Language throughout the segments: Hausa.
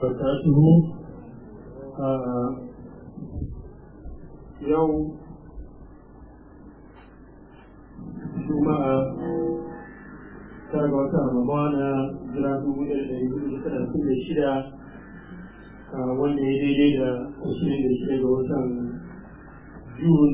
وبركاته يوم juma'a tara ga watan ramadana jira dubu ɗaya da ɗari hudu da talatin da shida wanda ya daidai da ashirin da shida ga watan jun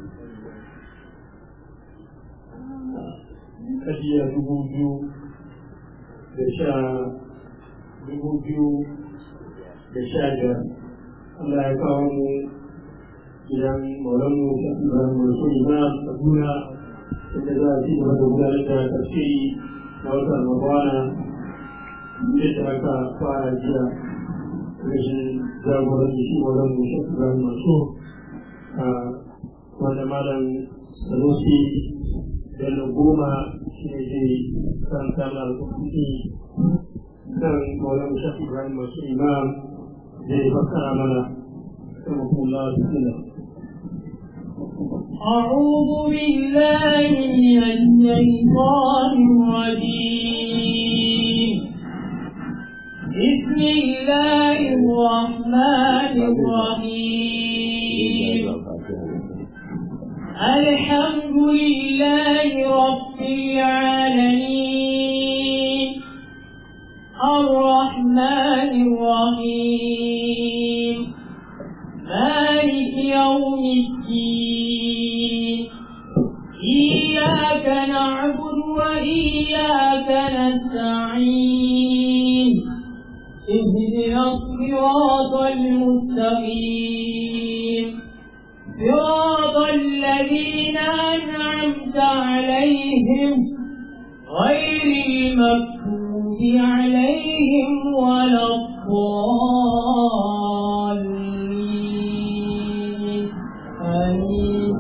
kajiya dubu biyu da sha dubu biyu da sha biyar Allah ya kawo mu gidan maulanmu da ibrahim rasul na kaduna inda za a ci gaba da gudanar da tafsiri na wata ramadana yadda aka fara jiya rashin jagoranci shi wajen mu shi ibrahim masu wanda malam sanusi bello goma shi ne zai karanta na alƙur'ani kan maulana shafi ibrahim masu imam zai fassara mana كما الله بسم الله أعوذ بالله من الشيطان الرجيم بسم الله الرحمن الرحيم الحمد لله رب العالمين الرحمن الرحيم مالك يوم الدين إياك نعبد وإياك نستعين اهدنا الصراط المستقيم صراط الذين أنعمت عليهم غير المكتوب عليهم ولا الضالين آمين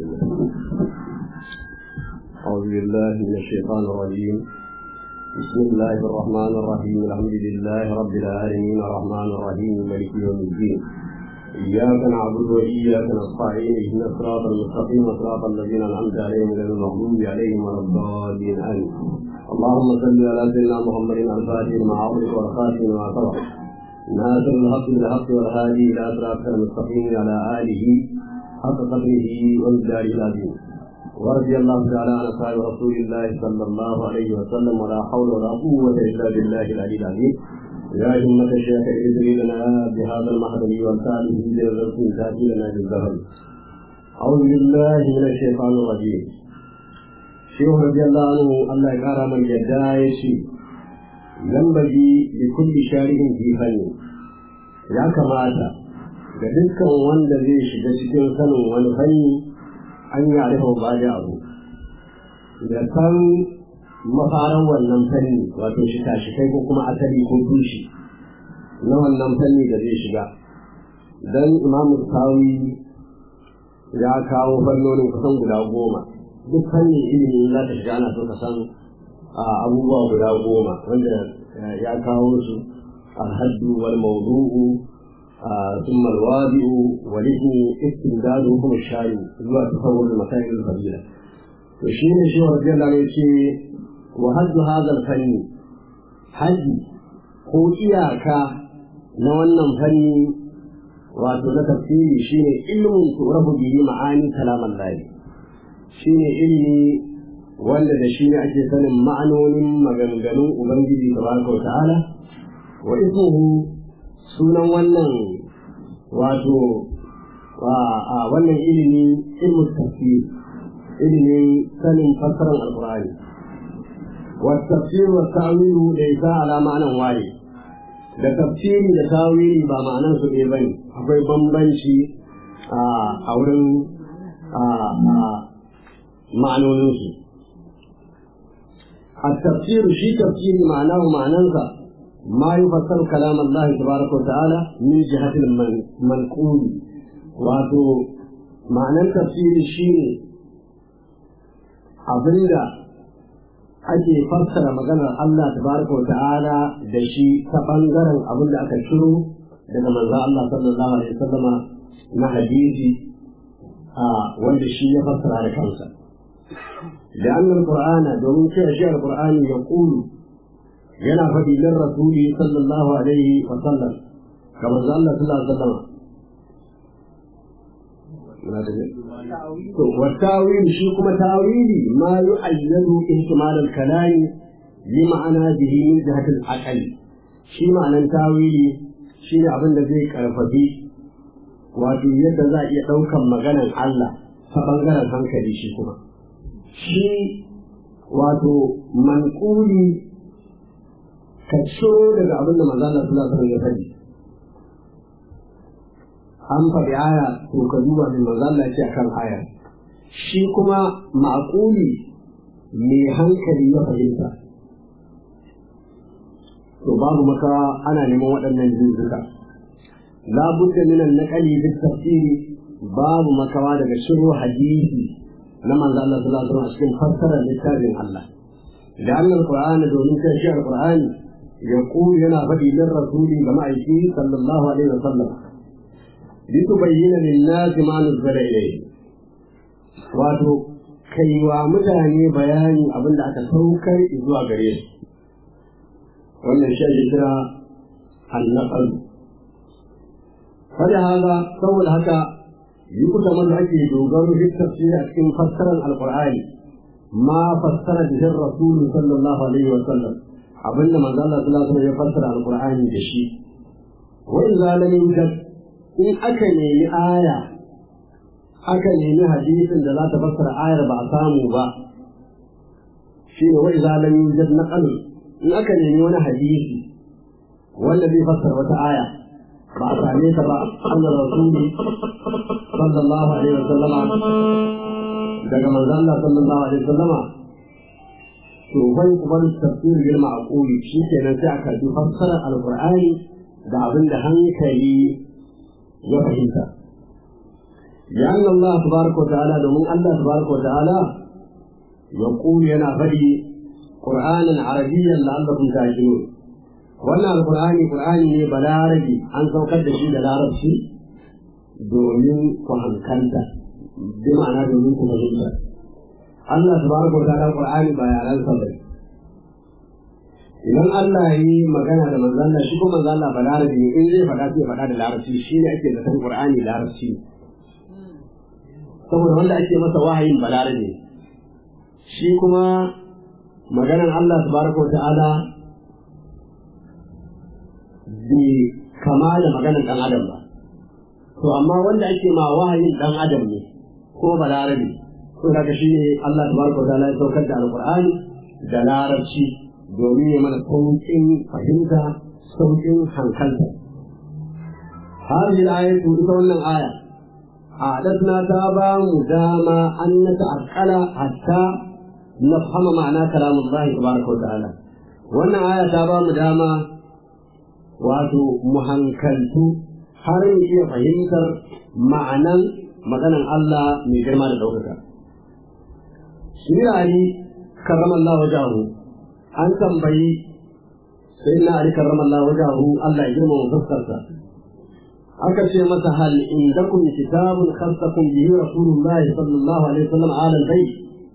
أعوذ بالله من الشيطان الرجيم بسم الله الرحمن الرحيم الحمد لله رب العالمين الرحمن الرحيم مالك يوم الدين إياك نعبد وإياك نستعين اهدنا الصراط المستقيم صراط الذين أنعمت عليهم غير المغضوب عليهم ولا الضالين آمين اللهم صل على سيدنا محمد الفاتح لما أغلق والخاتم لما سبق ناصر الحق بالحق والهادي إلى صراط المستقيم على آله حق قدره ومقداره العظيم ورضي الله تعالى عن اصحاب رسول الله صلى الله عليه وسلم ولا حول ولا قوه الا بالله العلي العظيم يا همة الشيخ ادري لنا بهذا المحضر وساله بالرسول تاتي لنا بالظهر أعوذ بالله من الشيطان الرجيم شيخ رضي الله عنه الله يقرا من يدايشي ينبغي لكل شارع في فن يا كماتا ga dukkan wanda zai shiga cikin sanin wani fanni an yi arifa ba da abu da san mafaran wannan fanni wato shika-shikai ko kuma asali ko tushe na wannan fanni da zai shiga don imamu sawi ya kawo fannonin kusan guda goma duk fanni ilimin za ta shiga ana so ka san abubuwa guda goma wanda ya kawo su alhaddu wal mawdu'u ثم الوادئ والاسم استمدادهم الشارع zuwa تصور المسائل الفضيلة وشين شيخ رضي الله عنه يقول وحد هذا الفن حد ko iyaka na wannan fanni wato na tafsiri shine ilmin turabu bihi ma'ani kalaman lahi shine ilmi wanda da shi ne ake sanin ma'anonin maganganun ubangiji tabaraka wa ta'ala wa ismuhu sunan wannan wato a wannan ilimi ilmu tafsir ilimin sanin fassarar alkur'ani wa tafsir wa ta'wilu da isa ala ma'anan waye da tafsiri da tawili ba ma'anan su ne bane akwai bambanci a wurin ma'anonin su التفسير شيء تفسير معناه معناه ما يفسر كلام الله تبارك وتعالى من جهة المنقول واتو معنى التفسير شيء abinda ake fassara maganar Allah tabaraka wa ta'ala da shi ta bangaren abin da aka ciro daga manzo Allah sallallahu alaihi wasallama na hadisi a wanda shi ya fassara da kansa da annal qur'ana domin cewa shi alqur'ani ya qulu yana faɗi lin rasuli sallallahu alaihi wa sallam kamar Allah sallallahu alaihi wa sallam والتاويل شيء كما تاويلي ما يؤيد احتمال الكلام لمعنى به من جهة العقل شيء معنى تاويلي شيء abin da zai karfafi wato yadda za a iya ɗaukan maganar Allah ta ɓangaren hankali shi kuma shi wato manƙuli ka ciro daga abin da manzo Allah sallallahu alaihi ya faɗi an faɗi aya to ka duba mai manzo Allah ya ce akan aya shi kuma ma'quli mai hankali ya fahimta to babu maka ana neman waɗannan jinsuka la budda min an-naqli bi tafsiri babu makawa daga shiru hadisi na manzo Allah sallallahu alaihi wasallam cikin fassarar littafin Allah da annal qur'ani domin kai shi al-qur'ani يقول هنا فدي للرسول كما يقول صلى الله عليه وسلم لتبين للناس ما نزل إليه wato kai wa mutane bayani abin da aka saukar zuwa gare su wannan shi ake kira annaqal kada haka saboda haka yi kusa man ake dogaro da tafsiri a cikin fassarar alqur'ani ma fassara bihi rasul sallallahu alaihi wa sallam abinda manzo Allah sallallahu alaihi ya fassara alqur'ani da shi wa idza lam yujad in aka nemi aya aka nemi hadisin da za ta fassara ayar ba a samu ba shine wa idza lam yujad naqal in aka nemi wani hadisi wanda zai fassara wata aya ba a same ta ba Allah rasuli sallallahu alaihi wa sallama daga manzo Allah sallallahu alaihi wa sallama to bai kuma tafsir bil ma'quli shi kenan sai aka ji fassara alqur'ani da abin da hankali ya fahimta لأن الله تبارك وتعالى domin Allah تبارك وتعالى يقول ينا فدي قرآنا عربيا لعلكم تعقلون wannan alqur'ani qur'ani ne balarabi an saukar da shi da larabci domin ku hankalta bi ma'ana domin ku fahimta Allah tabaraka wa ta'ala Qur'ani ba yaran sa bane idan Allah yi magana da manzo Allah shi kuma manzo Allah balarabi ne in zai faɗa sai faɗa da larabci shi ne ake da Qur'ani larabci saboda wanda ake masa wahayin balarabi shi kuma maganar Allah tabaraka wa ta'ala bai kama da maganar dan adam ba to amma wanda ake ma wahayin dan adam ne ko balarabi ko daga shi ne Allah tabaraka ta'ala ya saukar da alqur'ani da larabci domin ya mana sauƙin fahimta sauƙin hankalta هذه الآية تقول أن آية أعدتنا تابا مداما أن نتعقل حتى نفهم معنى كلام الله تبارك وتعالى وأن آية تابا مداما واتو مهنكلتو har mu iya fahimtar ma'anan maganan Allah mai girma da ɗaukaka. Shi Ali karramallah wajahu an tambayi sai na Ali karramallah wajahu Allah ya girma fuskarsa. Aka ce masa hal indakum kitabun khassakum bihi Rasulullah sallallahu alaihi wasallam ala al-bayt.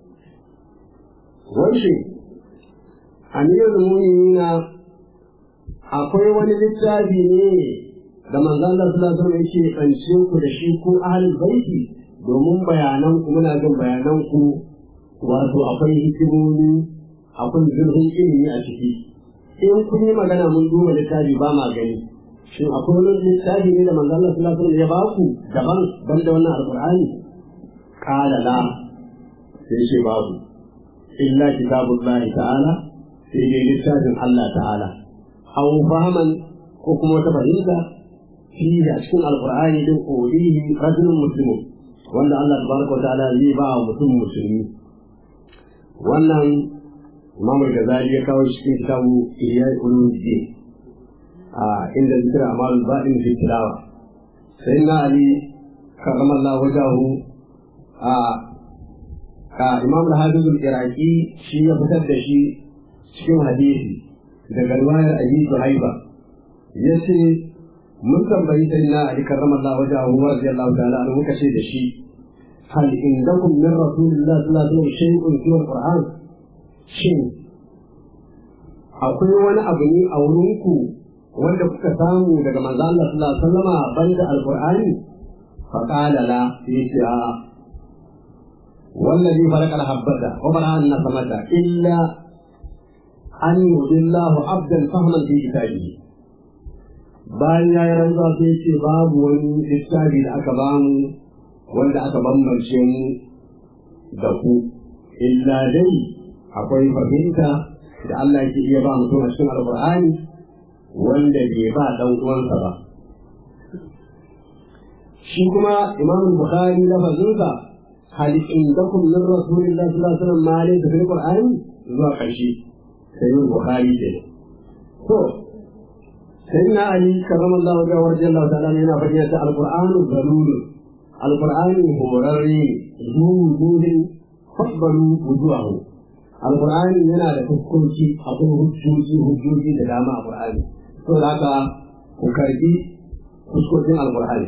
Wai Amirul Mu'minina akwai wani littafi ne da manzon Allah sallallahu alaihi wasallam yake kance ku da shi ko ahlul baiti domin bayanan ku muna jin bayanan ku wato akwai hikimomi akwai zurfin ilimi a ciki in kun yi magana mun duba littafi ba ma gani shin akwai wani littafi ne da manzon Allah sallallahu alaihi wasallam ya ba ku daban ban da wannan alqur'ani qala la sai ce babu illa kitabullahi ta'ala sai dai littafin Allah ta'ala aw fahman ko kuma wata fahimta fiye a cikin alkur'ani din ƙorihi rajulun muslimun wanda Allah tabaraka ta'ala zai ba wa mutum musulmi wannan Imam Ghazali ya kawo cikin kitabu Ihya Ulumuddin a inda zikra amal ba'in fi tilawa sai na Ali karramallahu wajahu a a Imam Al-Hafiz al-Iraqi shi ya fitar da shi cikin hadisi daga riwayar Abi Suhaiba yace mun tambayi sai na Ali karramallahu wajahu wa radiyallahu ta'ala anhu muka ce da shi hal indakum min rasulillahi sallallahu alaihi wasallam shay'un fi al-Qur'an shin akwai wani abu ne a wurinku wanda kuka samu daga manzo Allah sallallahu alaihi wasallama banda alqur'ani fa qala la yace a wallazi farqa al-habbata wa bara an-nasamata illa an yudillahu abdan fahman fi kitabihi bayan ya yi rantsuwa sai ce babu wani littafi da aka bamu wanda aka bambance mu da ku illa dai akwai fahimta da Allah yake iya ba mutum a cikin alqur'ani wanda bai ba dan uwansa ba shi kuma imam bukhari lafazinsa hal indakum min rasulillahi sallallahu alaihi wasallam ma laysa fil qur'ani zuwa karshe sai bukhari ke to sayyidina ali karramallahu wajhahu wa radiyallahu ta'ala yana faɗi ta alqur'anu zalul alqur'ani horarre zuwa fasbaru wujuhahu alqur'ani yana da fuskoki akwai hujjoji hujjoji da dama a qur'ani to da haka ku karbi fuskokin alqur'ani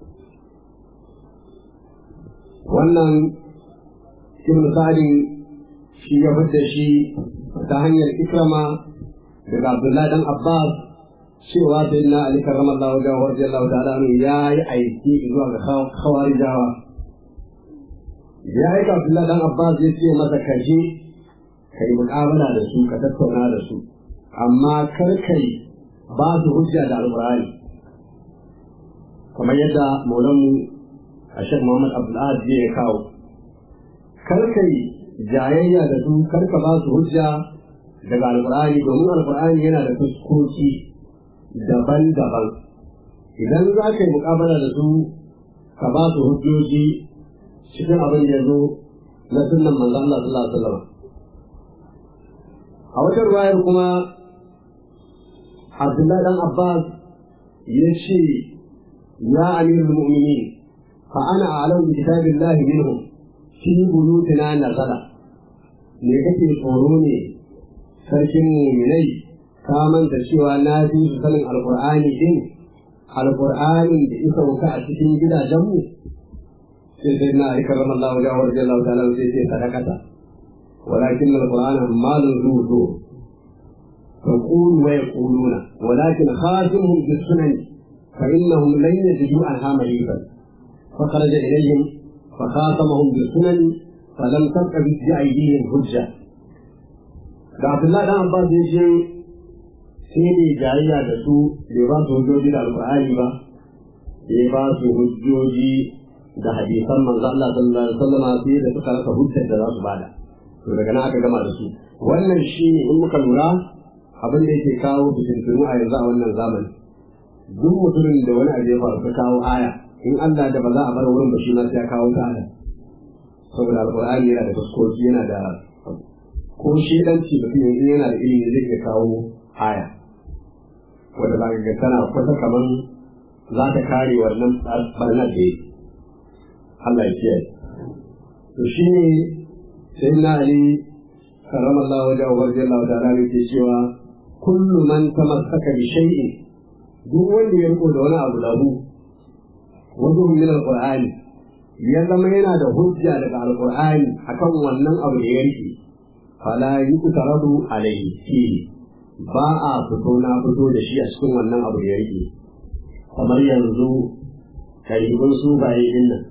wannan ibn sa'di shi ya fadda shi ta hanyar ikrama daga abdullahi dan abbas cewa sai na ali karramallahu wajhahu wa radiyallahu ta'ala ya yi aiki zuwa ga khawarijawa ya aika Abdullahi dan Abbas ya ce masa kaje kai muƙabala da su ka tattauna da su amma kar kai ba su hujja da alƙur'ani kamar yadda maulanmu a shek Muhammad Abdulahad ya kawo kar kai jayayya da su kar ka ba su hujja daga alƙur'ani domin alƙur'ani yana da fuskoki daban-daban idan za ka yi muƙabala da su ka ba su hujjoji cikin abin da ya zo na sunan manzo Allah sallallahu alaihi wasallam a wata ruwayar kuma Abdullahi dan Abbas ya ce ya amirul mu'minin fa ana a'lamu bi kitabillahi minhum fi buyutina nazala me kake tsoro ne sarkin mu'minai ka manta cewa na fi su sanin alqur'ani din alqur'anin da isa wuka a cikin gidajenmu sai sai na aikar ramar Allah wajen wajen Allah ta'ala sai sai sadakata walakin al-Qur'an malun zuwa فقول ويقولون ولكن خاتمهم بالسنن فإنهم لن يجدوا عنها مريبا فخرج إليهم فخاتمهم بالسنن فلم تبق بأيديهم حجة عبد الله بن عباس يجي sai ne jayayya da su bai ba su hujjoji da alƙur'ani ba bai ba su hujjoji da hadisan manzo Allah sallallahu alaihi wasallam sai da suka rasa hujjar da za su bada to daga nan aka gama da su wannan shine in muka lura abin da yake kawo fitintunu a yanzu a wannan zamani duk mutumin da wani abu ya faru ka kawo aya in Allah da ba za a bar wurin ba shi ma sai ya kawo ta aya saboda alqur'ani yana da fuskoki yana da ko shedanci mutum yanzu yana da ilimi zai iya kawo aya wanda za ka ga tana kusa kamar za ta kare wannan barnar da yake Allah ya kiyaye to shi ne sai na ali karrama Allah wajen wa barji Allah ta'ala ne ke cewa kullu man tamassaka bi shay'in duk wanda ya riko da wani abu lahu wajen min alqur'ani ya zama yana da hujja daga alqur'ani akan wannan abu da ya rike fala yuqtaradu alayhi fi ba a fito na fito da shi a cikin wannan abu da ya rike kamar yanzu karibin su baye din nan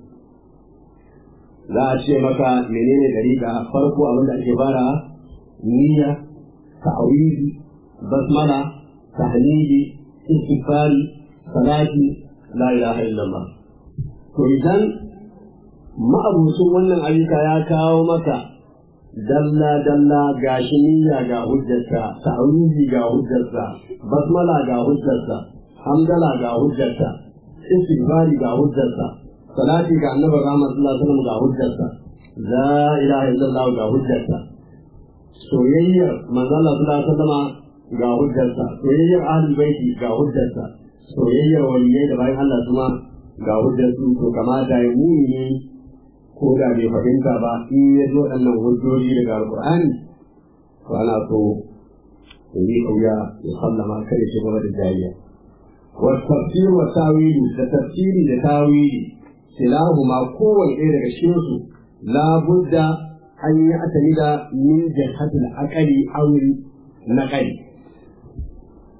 za a ce maka menene dariƙa farko abin da ake fara niyya ta'awidi basmala tahlili istighfari salati la ilaha illallah to idan ma'abucin wannan ayyuka ya kawo maka dalla dalla ga shi niyya ga hujjarsa ta'awidi ga hujjarsa basmala ga hujjarsa hamdala ga hujjarsa istighfari ga hujjarsa salati ga annabi Muhammad sallallahu alaihi wasallam ga hujjarsa la ilaha illallah ga hujjarsa soyayyar manzo Allah sallallahu alaihi wasallam ga hujjarsa soyayyar ahlul baiti ga hujjarsa soyayyar waliyai da bayan Allah kuma ga hujjarsu to kamata ya muni ko da bai fahimta ba in ya zo waɗannan hujjoji daga alqur'ani to ana so in yi kauya ya sallama kada shi gaba da jayayya والتفسير والتاويل التفسير لتاويل كلاهما قوة إلى الشمس لا بد أن يعتمد من جهة العقل أو النقل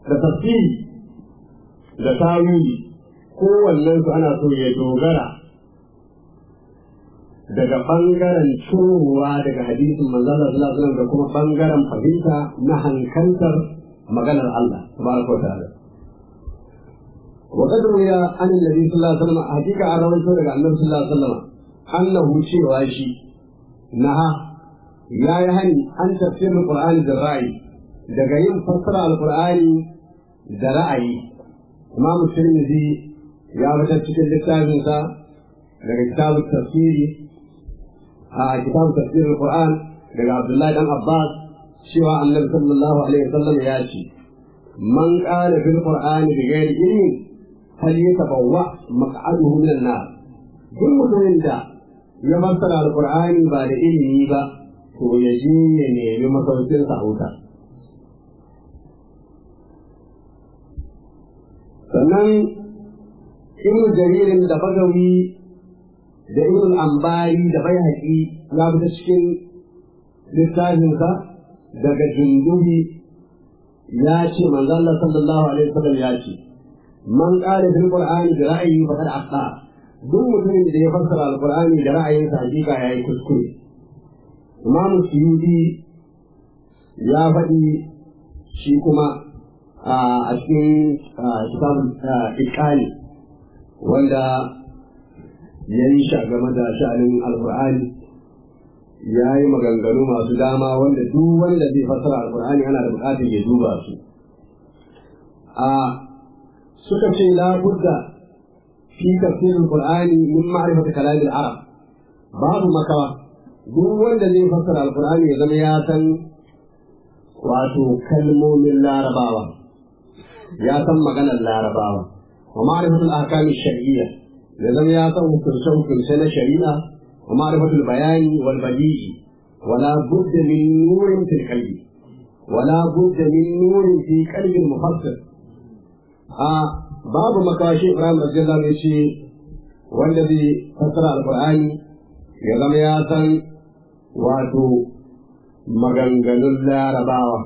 da tafsiri da tawili kowannen su ana so ya dogara daga ɓangaren cirowa daga hadisin manzala sallallahu alaihi da kuma ɓangaren fahimta na hankantar maganar Allah tabaraka wa ta'ala وقد روي عن النبي صلى الله عليه وسلم حقيقة على رسول الله النبي صلى الله عليه وسلم أنه شيء واشي نهى يا يهني أن تفسير القرآن بالرأي daga yin fassara alkur'ani da ra'ayi imam tirmidhi ya fitar cikin littafinsa daga kitabu tafsiri a kitabu tafsir alkur'an daga abdullahi dan abbas cewa annabi sallallahu alaihi wasallam ya ce man qala fil qur'ani bi ghairi ilmin hal yatabawwa maq'aduhu min an-nar duk mutumin da ya fassara alkur'ani ba da ilimi ba to ya je ya nemi masaukin sa wuta sannan ibn jaririn da bagawi da ibn ambari da bai haƙi ya fita cikin littafinsa daga jundubi ya ce manzon Allah sallallahu alaihi wasallam ya ce man qala fil qur'ani da ra'ayi fa kad akhta duk mutumin da ya fassara alqur'ani da ra'ayinsa hakika yayi kuskure imam suyudi ya faɗi shi kuma a cikin kitabun ikani wanda ya yi shi game da sha'anin alkur'ani ya yi maganganu masu dama wanda duk wanda zai fassara alkur'ani ana da bukatar ya duba su a suka ce la budda fi tafsirin alkur'ani min ma'rifati kalamin arab babu makawa duk wanda zai fassara alkur'ani ya zama ya san wato kalmomin larabawa ya san maganar larabawa wa ma'rifatul ahkam shar'iyya da zama ya san hukunce hukunce na shari'a wa ma'rifatul bayani wal badi'i wala budda min nurin fil qalbi wala budda min nurin fi qalbi mufassir a babu makashi Ibrahim radiyallahu anhu ce wanda zai fassara alqur'ani ya zama ya san wato maganganun larabawa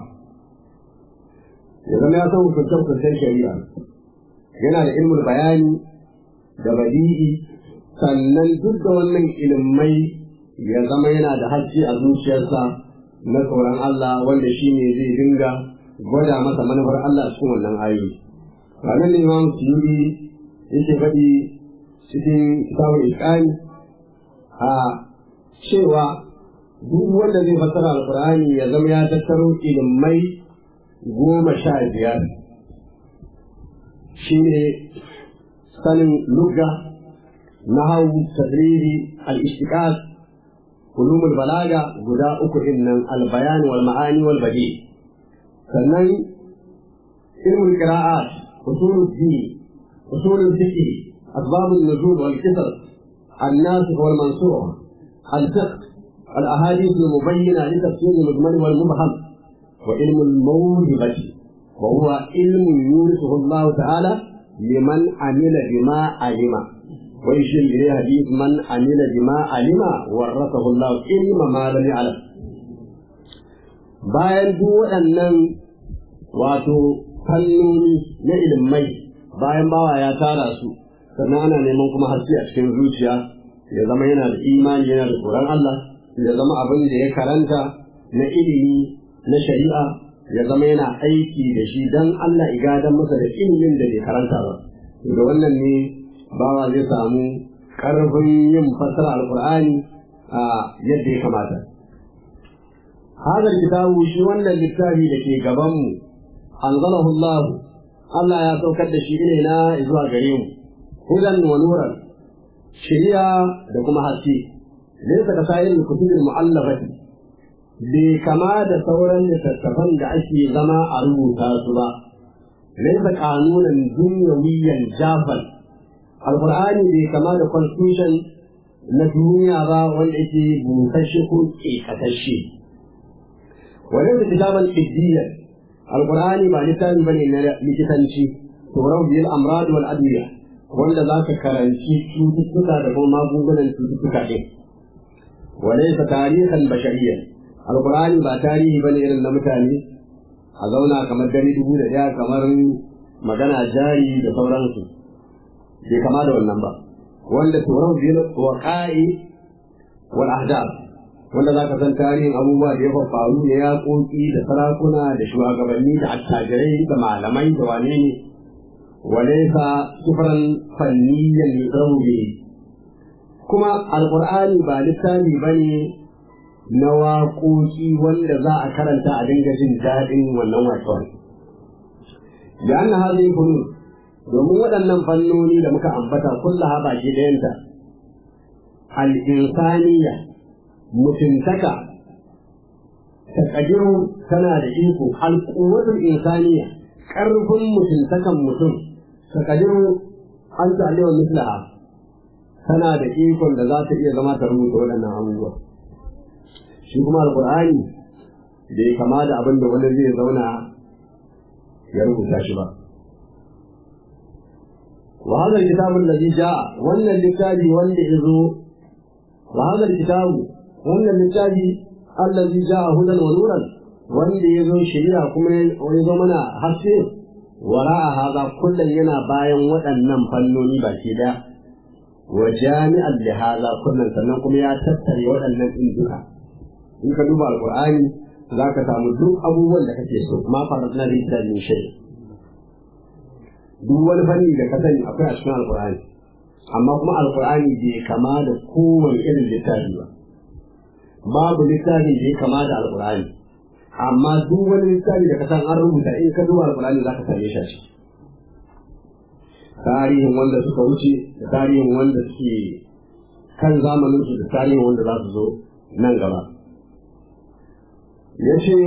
ya zama ya san hukunce-hukuncen shari'a yana da ilmul bayani da badi'i sannan duk da wannan ilimai ya zama yana da hajji a zuciyarsa na tsoron Allah wanda shi ne zai dinga gwada masa manufar Allah a cikin wannan ayoyi. Ranar Imam Suyuri yake faɗi cikin kitabun Iskani a cewa duk wanda zai fassara Alƙur'ani ya zama ya tattaro ilimai goma sha biyar shi ne sanin lugga nahau tadriri al-ishtiqaq ulumul balaga guda uku din nan al-bayan wal ma'ani wal badi sannan ilmul qira'at usulul din usulul fiqh asbab an-nuzul wal qisas الناسخ والمنسوخ الفقه الاحاديث المبينه لتفسير المجمل والمبهم وعلم الموهبة وهو علم يورثه الله تعالى لمن عمل بما علم ويشير إليه حديث من عمل بما علم ورثه الله علم ما لم يعلم bayan duk waɗannan wato fannoni na ilimai bayan bawa ya tara su sannan ana neman kuma haske a cikin zuciya ya zama yana da imani yana da tsoron Allah ya zama abin da ya karanta na ilimi na shari'a ya zama yana aiki da shi don Allah igadan masa da ilimin da bai karanta ba. Da wannan ne bawa zai samu ƙarfin yin fassara alƙur'ani a yadda ya kamata. Hadar kitabu shi wannan littafi da ke gabanmu, anzalahu Allah, Allah ya saukar da shi ne na zuwa gare mu, hudan wa nuran, shari'a da kuma haske, laysa ka sa'ir kutubul mu'allafati bai kama da sauran littattafan da ake zama a rubuta su ba laisa kanunan dunyawiyan jafal alqur'ani bai kama da constitution na duniya ba wanda yake busashe ko kekasashe wani da kitaban iddiyan alqur'ani ba littafi bane na likitanci turau bil amrad wal adwiya wanda za ka karanci cututtuka da kuma magungunan cututtuka ɗin وليس تاريخا بشريا القرآن با تاريخ بني إلى المتاني a zauna kamar dare dubu da ɗaya kamar magana jari da sauransu bai kama da wannan ba wanda turan biyu wa ka'i wal ahdab wanda za ka san tarihin abubuwa da ya faru da yaƙoƙi da sarakuna da shugabanni da attajirai da malamai da wane ne walaisa sufran fanniyan yusaru kuma alqur'ani ba littafi bane na waƙoƙi wanda za a karanta a dinga jin daɗin wannan waƙon da an hadhihi funun domin waɗannan fannoni da muka ambata kullaha baki ɗayanta al-insaniya mutuntaka takadiru tana da iko alƙuwatul insaniya ƙarfin mutuntakan mutum takadiru an ta'alewa mislaha tana da ikon da za ta iya zama ta rubuta waɗannan abubuwa shi kuma alƙur'ani da ya kama da abin da wani zai zauna ya rubuta shi ba وهذا الكتاب الذي جاء وأن الكتاب وأن إذو وهذا الكتاب wannan littafi allazi ja'a hudan wa nuran wanda yazo shari'a kuma yazo mana haske wara'a hadha kullun yana bayan waɗannan fannoni baki daya wa jami'an li hadha kullun sannan kuma ya tattare waɗannan din duka in ka duba alqur'ani zaka samu duk abubuwan da kake so ma faradna bi min shay duk wani fanni da ka sani akwai a cikin alqur'ani amma kuma alqur'ani bai kama da kowane irin littafi ba babu littafin da ya kama da alkur'ani amma duk wani littafi da ka san an rubuta in ka duba alkur'ani za ka same shi a ciki tarihin wanda suka wuce da tarihin wanda suke kan zamanin su da tarihin wanda za su zo nan gaba ya ce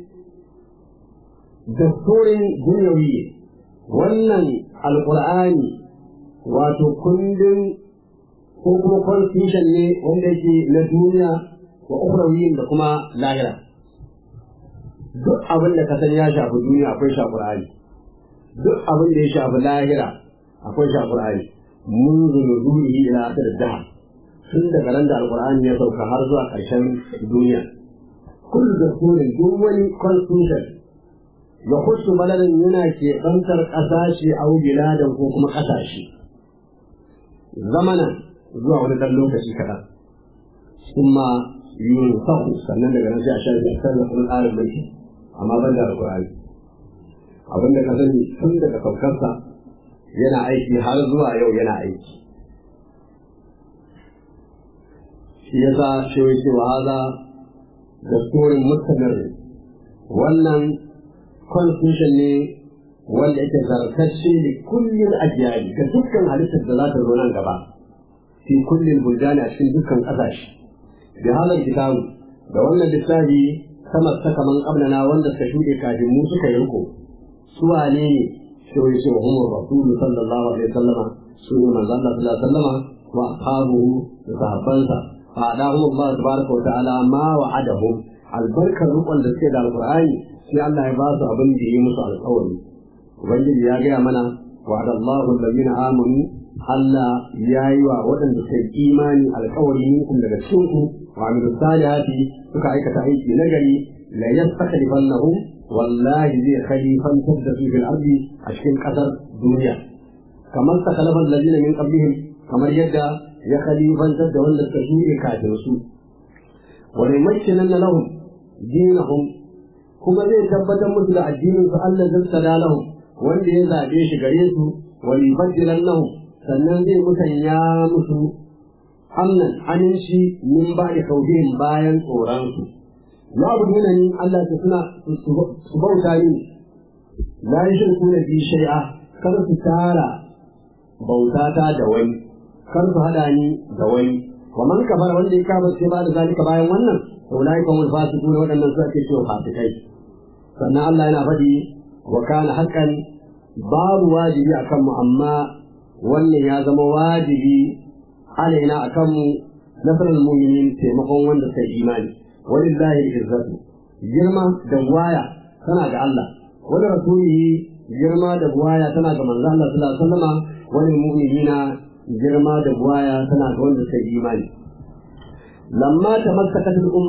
dasturin duniyawi wannan alkur'ani wato kundin ko kuma constitution ne wanda yake na duniya wa ukhrawiyin da kuma lahira duk abin da ka san ya shafi duniya akwai shi Qur'ani duk abin da ya shafi lahira akwai shi Qur'ani mun zuluhi ila akhir dahr tun daga ran da alqur'ani ya sauka har zuwa ƙarshen duniya kullu dakurin duk wani constitution ya kusu baladan yana ke bantar ƙasashe a biladan ko kuma ƙasashe zamanan zuwa wani ɗan lokaci kaɗan kuma yin sahu sannan daga nan sai a shafi a kan kuma tsarin mulki amma ban da alƙur'ani abin da ka sani tun daga saukarsa yana aiki har zuwa yau yana aiki shi yasa shi yake wa haza dasturin mustamir wannan constitution ne wanda yake zartacce da kullum ajiyari ga dukkan halittar da za ta zo nan gaba fi kullum buljani a cikin dukkan ƙasashe da halar kitabu da wannan littafi sama ta kaman ƙablana wanda suka shuɗe kafin mu suka yi riko su wane ne sai wai sai Umar Rasulu sallallahu alaihi wasallama su ne manzon Allah sallallahu alaihi wasallama wa ashabuhu da sahabbansa fa adahum Allah tabaraka wa ta'ala ma wa'adahum albarkar rukun da suke da alqur'ani sai Allah ya ba su abin da yi musu alƙawari ubangiji ya gaya mana wa'ada Allahu alladhina amanu Allah ya yi wa waɗanda suka yi imani alƙawari minkum daga cikin ku wa amilu salihati suka aikata aiki nagari la yastakhlifannahum wallahi zai khalifantar da su fil ardi a cikin ƙasar duniya kamar takalafa alladhina min qablihim kamar yadda ya khalifantar da wanda suka shuɗe kafin su wa limakkinan lahum dinahum kuma zai tabbatar musu da addinin su Allah zai lahum wanda ya zabe shi gare su wa libaddilan lahum sannan zai musanya musu amnan aminci min ba da kaudin bayan tsoronsu ya abu nuna ni Allah ta suna su bauta ni la yi shirku da bi shari'a kar su tara bautata da wani kar su hada ni da wani wa man kafara wanda ya kama sai ba da zalika bayan wannan to lai kan wal fasiku ne waɗannan su ake cewa fasikai sannan Allah yana faɗi wa kana haqqan babu wajibi akan mu amma wannan ya zama wajibi alaina a kanmu nasarar muminin taimakon wanda sai imani walillahi izzatu girma da waya tana ga Allah wani rasulihi girma da waya tana ga manzo Allah sallallahu alaihi wasallam wani mu'minina girma da waya tana ga wanda sai imani lamma tamassakat al-umma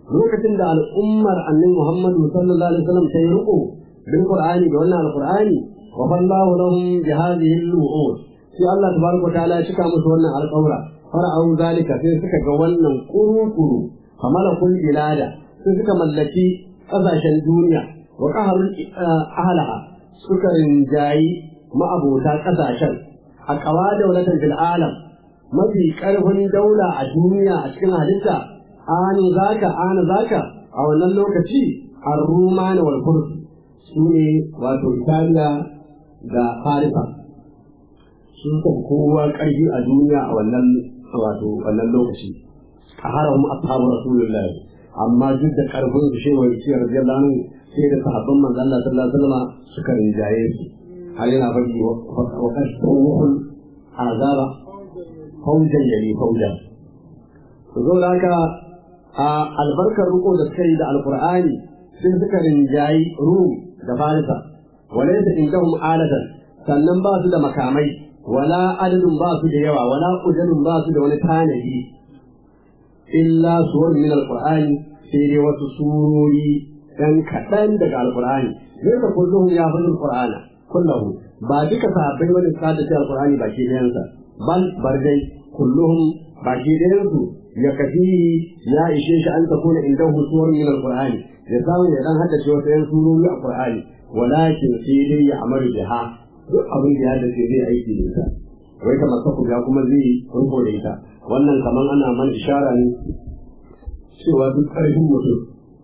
lokacin da al'ummar annabi Muhammadu sallallahu alaihi wasallam ta yi riko bil Qur'ani da wannan alqur'ani wa fallahu lahum bi hadhihi al-wu'ud sai Allah tabaraka ta'ala ya cika musu wannan alƙawra fara'u zalika sai suka ga wannan kuru-kuru kamala kun bilada sai suka mallaki ƙasashen duniya wa qaharul ahlaha suka rinjayi ma'abota ƙasashen a kawa daulatan fil alam mafi ƙarfin daula a duniya a cikin halitta anu zaka ana zaka a wannan lokaci ar-rumani wal furs su ne wato Italiya da Farisa sun san kowa ƙarfi a duniya a wannan wato wannan lokaci a haramu ashabu rasulullahi amma duk da ƙarfin su shewa yake radiyallahu anhu sai da sahabban manzon Allah sallallahu alaihi wasallam suka rinjaye su har yana faɗi wa kashfuhul azaba faujan yali faujan to zo da haka a albarkar riko da suka yi da alqur'ani sun suka rinjayi rum da farisa walaysa indahum alatan sannan ba su da makamai wala adadin ba su da yawa wala ujalin ba su da wani tanadi illa suwar min alqur'ani sai dai wasu surori dan kaɗan daga alqur'ani zai ka kullum ya fi alqur'ana kullahu ba duka sahabbai wani suka da alqur'ani baki ɗayansa bal bardai kulluhum baki ɗayansu ya kafi ya ishe shi an takuna indahu suwar min alqur'ani ya samu ya dan haddace wasu yan surori a qur'ani walakin sai dai ya amaru biha duk abin da ya dace zai aiki da ita wai kamar saku ya kuma zai riko da ita wannan kamar ana man ishara ne cewa duk ƙarfin mutum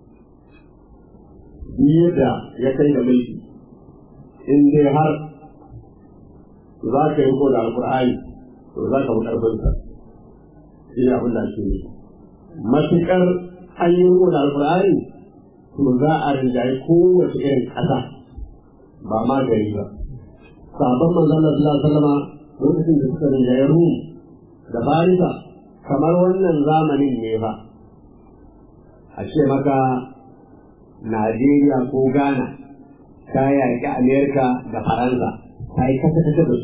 da ya kai da mulki in dai har za ka yi riko da alƙur'ani to za ka fi ƙarfinsa shi ne abin da ake yi matuƙar an yi riko da alƙur'ani to za a rinjaye kowace irin ƙasa ba ma gari ba sabon manzon Allah sallallahu alaihi wasallam lokacin da suka rinjaye Rum da Farisa kamar wannan zamanin ne ba a ce maka Najeriya ko Ghana ta yaƙi Amerika da Faransa ta yi kasa kasa da su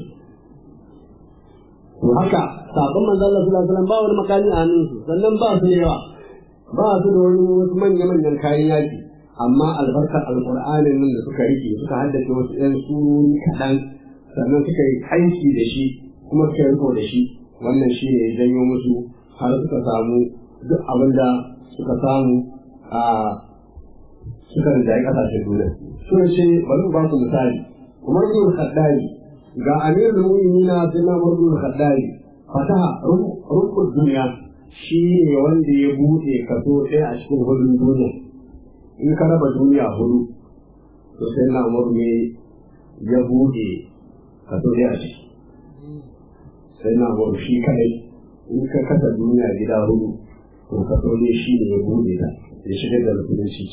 to haka sabon manzon Allah sallallahu alaihi wasallam ba wani makami a hannunsu sannan ba su da yawa ba su da wani wasu manya-manyan kayan yaƙi amma albarkar alƙur'anin nan da suka rike suka haddace wasu ɗan surori kaɗan sannan suka yi aiki da shi kuma suka riko da shi wannan shi ne janyo musu har suka samu duk abin da suka samu a suka rinjaye ƙasashen duniya sun ce bari mu ba su misali umar bin khaddari ga amirul mu'minina sai na umar bin khaddari fataha rukun duniya shi ne wanda ya buɗe kaso ɗaya a cikin hudun duniya in ka raba duniya hudu to sai na umar ne ya buɗe kaso ɗaya a ciki sai na umar shi kadai in ka kasa duniya gida hudu to kaso ne shi ne ya buɗe ta ya shigar da musulunci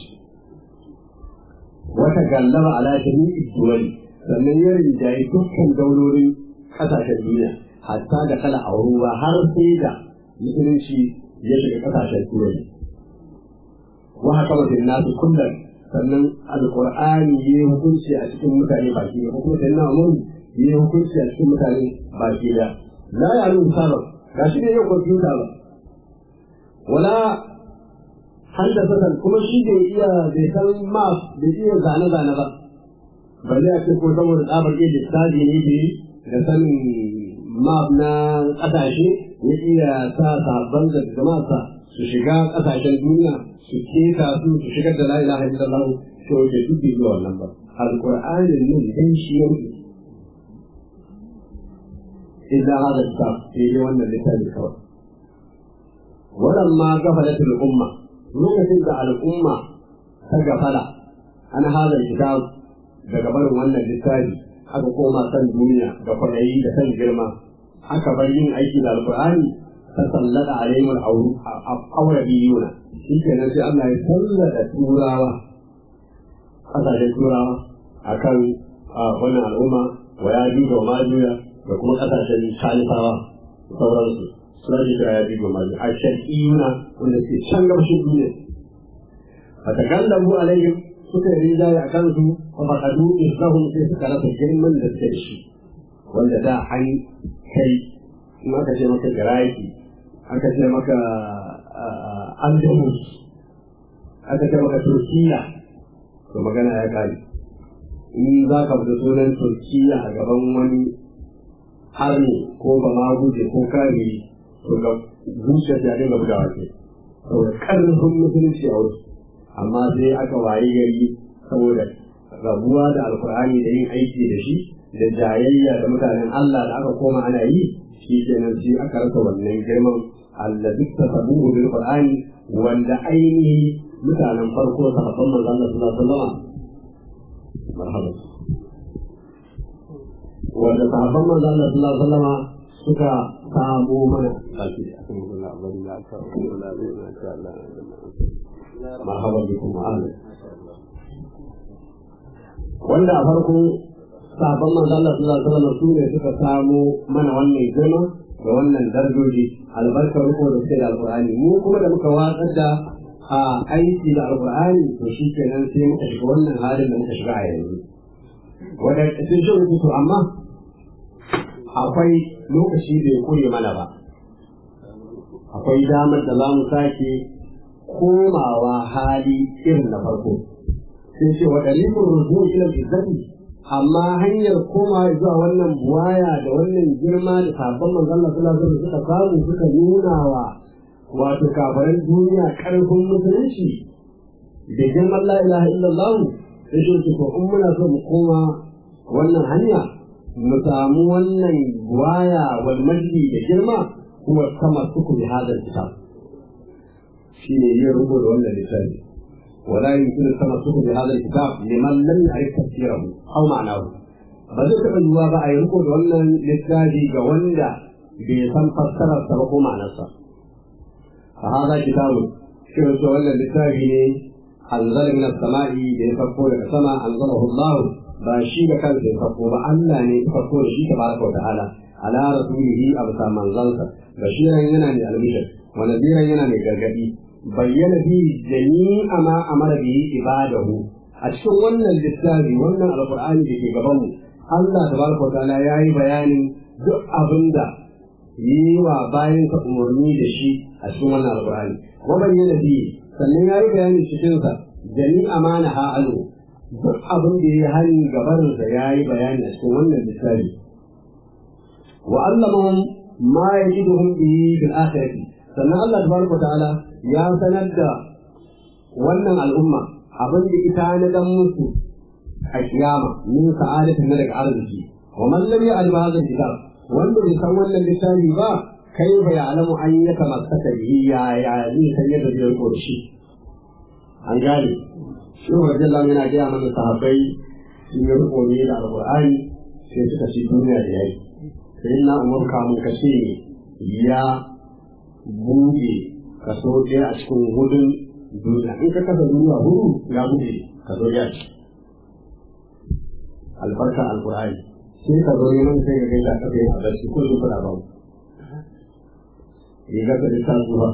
wata gallaba ala jami'i duwali sannan ya rinjaye dukkan daulolin ƙasashen duniya hatta da kala a ruwa har sai da musulunci ya shiga ƙasashen turai wa haka mutum nasu kullum sannan alƙur'ani ya yi hukunci a cikin mutane baki da kuma sai na umar ya yi hukunci a cikin mutane baki da la ya yi musaba ga shi ne yau kwamfuta ba wala haddasa kuma shi bai iya bai san map bai iya zane-zane ba balle a ce ko saboda tsabar iya lissafi ne bai da sanin map na ƙasashe ya iya sa sabon da jama'arsa su shiga ƙasashen duniya su keta su su shigar da la ilaha illallah to ke duk bai zuwa wannan ba alqur'anin ne dan shi ya wuce illa hada kitab sai dai wannan littafi kawai walamma gafalatul umma lokacin da al'umma ta gafala an hada kitab daga barin wannan littafi aka koma kan duniya da kwaɗayi da kan girma aka bar yin aiki da alƙur'ani ta sallada alaihim al-awrabiyuna shi kenan sai Allah ya sallada turawa ƙasashen turawa akan wannan al'umma wa ya juga wa majuya da kuma ƙasashen salisawa sauransu suna ji da ya juga wa majuya a shar'iyuna wanda ke can gabashin duniya a takallamu alaihim suka yi rinjaye a kansu a faɗaɗu islahun sai suka rasa girman da suke shi wanda da an kai in aka ce maka iraki aka ce maka andalus aka ce maka turkiya to magana ya kare in za ka fita sunan turkiya a gaban wani harni ko ba ma guje ko kare to ga zuciya ta dinga bugawa ce saboda karfin musulunci a wasu amma sai aka waye gari saboda rabuwa da alkur'ani da yin aiki da shi da jayayya da mutanen Allah da aka koma ana yi shi kenan sai aka rasa wannan girman allazi tasabuhu bil qur'ani wanda ainihi mutanen farko sahabban manzon Allah sallallahu alaihi wasallam marhaba wanda sahabban manzon Allah sallallahu alaihi wasallam suka samu mana kafi akan wannan abin da aka kula da insha Allah marhaba bikum ma'ana wanda a farko sabon manzo Allah sallallahu alaihi wasallam su ne suka samu mana wannan girma da wannan darajoji albarkar riko da suke da alqur'ani mu kuma da muka watsar da a aiki da alqur'ani to shi kenan sai muka shiga wannan halin da muka shiga a yanzu wanda sun shi rubutu amma akwai lokaci bai kure mana ba akwai damar da za mu sake komawa hali irin na farko sai ce wa dalilin rubu ila izzati amma hanyar koma zuwa wannan buwaya da wannan girma da sabon manzon Allah sallallahu alaihi wasallam suka samu suka nuna wa wato kafaran duniya karfin musulunci da girman la ilaha illallah sai shi ko in muna so mu koma wannan hanya mu samu wannan buwaya wal majdi da girma kuma kama suku bi hadal kitab shine yin rubuta wannan littafi ولا يمكن التمسك بهذا الكتاب لمن لم يعرف تفسيره او معناه بذل تبجوا بقى ينقل ولا للتاجي جواندا بيسم فسر السبق معناه فهذا كتاب شو ولا للتاجي أنزل من السماء بيفكوا لك السماء أنزله الله باشي كان بيفكوا بألا يفكوا شيء تبارك وتعالى على رسوله أبسا منزلك بشيرا ينامي المشر ونذيرا ينامي gargadi bayyana fi jami'a ma amara bihi ibadahu a cikin wannan littafi wannan alqur'ani da ke gaban mu Allah tabaraka ta'ala yayi bayanin duk abinda yi wa bayan ka umarni da shi a cikin wannan alqur'ani wa bayyana fi sannan yayi bayanin cikin sa jami'a ma na ha'alu duk abin da yayi hani gabarin sa yayi bayani a cikin wannan littafi wa allamahum ma yajiduhum bihi fil akhirati sannan Allah tabaraka ta'ala ya sanar da wannan al'umma abin da ita na dan musu a kiyama min sa'adatin na daga arziki wa man lam ya'lam hadha kitab wanda bai san wannan littafi ba kai bai alamu an ya kamaskata bihi ya ya ni san yadda zai riko da shi an gane shi wajen Allah yana gaya mana sahabbai sun yi riko ne da alqur'ani sai suka ci duniya da yayi sai na umar kamun kashe ya buɗe kaso ɗaya a cikin hudun duniya in ka kasa duniya hudu ya buɗe kaso ɗaya ce albarka alƙur'ani sai ka zo neman sai ka gaida ka kai a barci ko su fara babu ya ga ka ta zuwa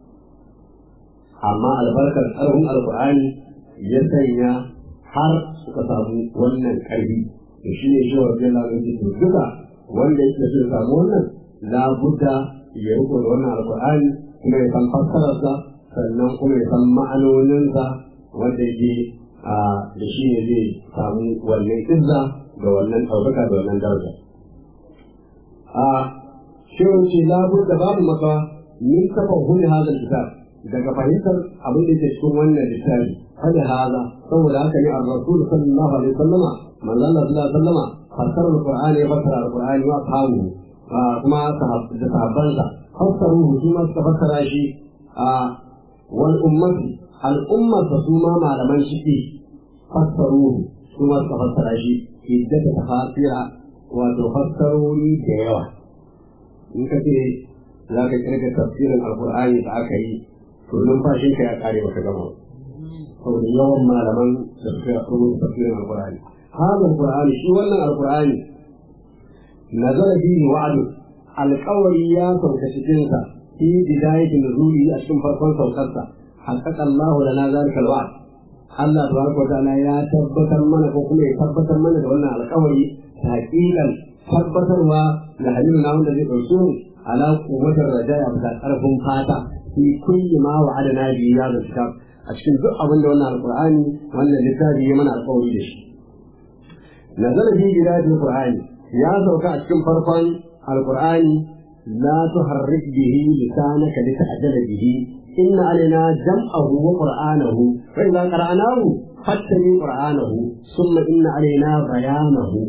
amma albarkar tsarin alƙur'ani ya sanya har suka samu wannan ƙarfi to shi ne shi wa rabbi Allah ya ce duka wanda yake so ya samu wannan labudda ya riko da wannan alƙur'ani kuma ya san fassararsa sannan kuma ya san ma'anoninsa wanda yake a da shi ne zai samu wannan izza da wannan ɗaukaka da wannan daraja a shirin ce labur da babu maka min kafa huli hazal kitab daga fahimtar abin da ke cikin wannan littafi hada haza saboda haka ne ar-rasul sallallahu alaihi wasallama manzo Allah sallallahu alaihi wasallama fassara al-qur'ani ya fassara al-qur'ani wa ashabu kuma da sahabbansa fassaruhu su ma suka fassara shi a wal ummati al'ummar da su ma malaman shi fassaruhu su ma suka fassara shi iddata tafasira wato fassarori da yawa in ka ce za ka kirga tafsirin alkur'ani da aka yi to numfashin ka ya kare baka gama saboda yawan malaman da suka rubuta tafsirin alkur'ani hada alkur'ani shi wannan alkur'ani nazara bihi wa'adu alƙawari ya sauka cikinsa fi bidayati nuzuli a cikin farkon saukarsa haqqaqa Allah lana zalika alwa'd Allah tabaraka ta'ala ya tabbatar mana ko kuma ya tabbatar mana da wannan alƙawari haƙiƙan tabbatarwa da hadisin na wanda zai ɗauke mu ala quwwatar rajaya bisa ƙarfin fata fi kulli ma wa'adana bi ya da kitab a a cikin duk abin da wannan alqur'ani wannan littafi ya mana alƙawari da shi nazala fi bidayatil qur'ani ya sauka a cikin farkon alqur'ani la tuharrik bihi lisanaka lita'jala bihi inna alaina jam'ahu wa qur'anahu fa idza qara'nahu fattabi qur'anahu thumma inna alaina bayanahu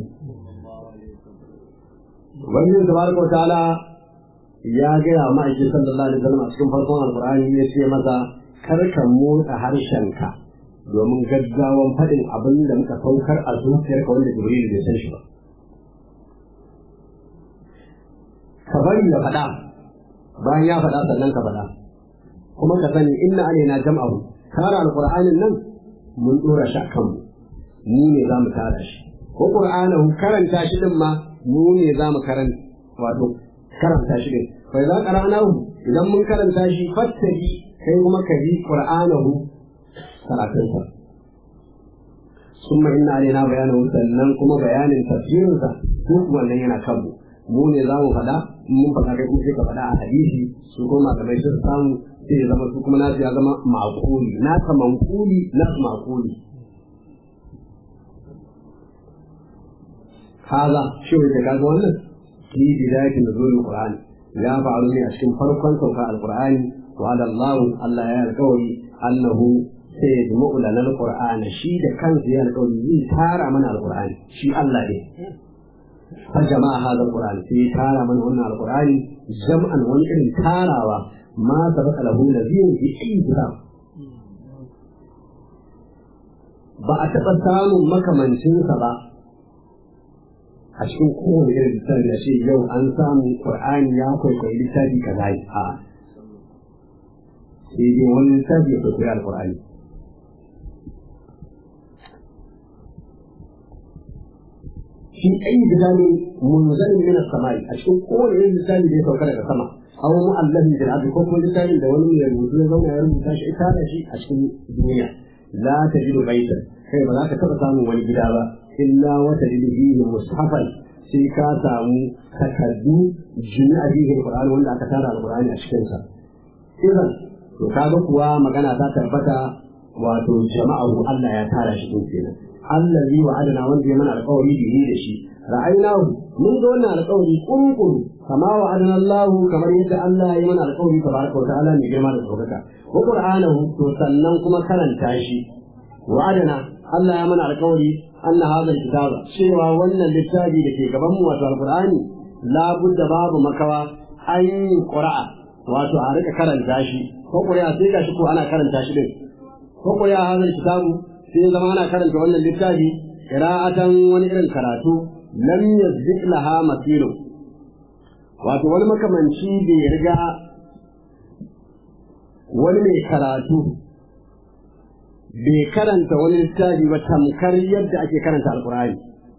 wannan tabaraka wa ta'ala ya gaya wa ma'aikin sallallahu alaihi wasallam a cikin farkon alqur'ani ya ce masa kar ka motsa harshenka domin gaggawan faɗin abin da muka saukar a zuciyarka wanda jibril bai san shi ba ka bari ya faɗa bayan ya faɗa sannan ka faɗa kuma ka sani inna alaina jam'ahu tara alqur'anin nan mun dora shi akan mu mu ne za mu tara shi ko qur'anahu karanta shi din ma mu ne za mu karanta wato karanta shi din fa idan qara'nahu idan mun karanta shi fattabi kai kuma ka ji qur'anahu karatunsa summa inna alaina bayanahu sannan kuma bayanin tafsirinsa duk wannan yana kanmu mu ne za mu faɗa mun faɗa kai kuma sai ka faɗa a hadisi su kuma malamai sun samu sai ya zama su kuma nasu ya zama maƙuli naka manƙuli nasu maƙuli haza shi wanda kaga wannan fi bidayatin nuzulul qur'ani ya faru ne a cikin farkon sauka alqur'ani wa ala Allah Allah ya alƙawari annahu sai ya jimu lana alqur'ani shi da kansa ya alƙawari zai tara mana alqur'ani shi Allah ne fa jama'a hada alqur'ani sai ya tara mana wannan alqur'ani jam'an wani irin tarawa ma sabaka lahu nazirun fi ayyi kitab ba a taɓa samun makamancinsa ba a cikin kowane irin littafi a ce yau an samu qur'ani ya kwaikwayi littafi kaza a sai dai wani littafi ya kwaikwayi alqur'ani shi ayi bilali munzalin min as-samai a cikin kowane irin littafi da ya sauka daga sama aw mu'allafin bil ardi ko kuma littafin da wani mai rubutu ya zauna ya rubuta shi ita da shi a cikin duniya la tajidu baitan kai ba za ka taɓa samun wani gida ba illa wata fihi mushafan sai ka samu takardu jami'a fihi alquran wanda aka tara alqurani a cikin sa idan to kaga kuwa magana ta tabbata wato jama'ahu Allah ya tara shi din kenan allazi wa'adana wanda ya mana alƙawari bihi da shi ra'aynahu mun ga wannan alƙawari kunkuru kama wa'adana Allah kamar yadda Allah ya mana alƙawari tabaraka wa ta'ala mai girma da saukaka wa qur'anahu to sannan kuma karanta shi wa'adana Allah ya mana alƙawari anna hadha alkitaba cewa wannan littafi da ke gaban mu wato alqur'ani la budda babu makawa an yi qura'a wato a rika karanta shi ko qura'a sai gashi ko ana karanta shi din ko qura'a hadha alkitabu sai zama ana karanta wannan littafi qira'atan wani irin karatu lam yazdik laha masiru wato wani makamanci bai riga wani mai karatu bai karanta wani littafi ba tamkar yadda ake karanta alkur'ani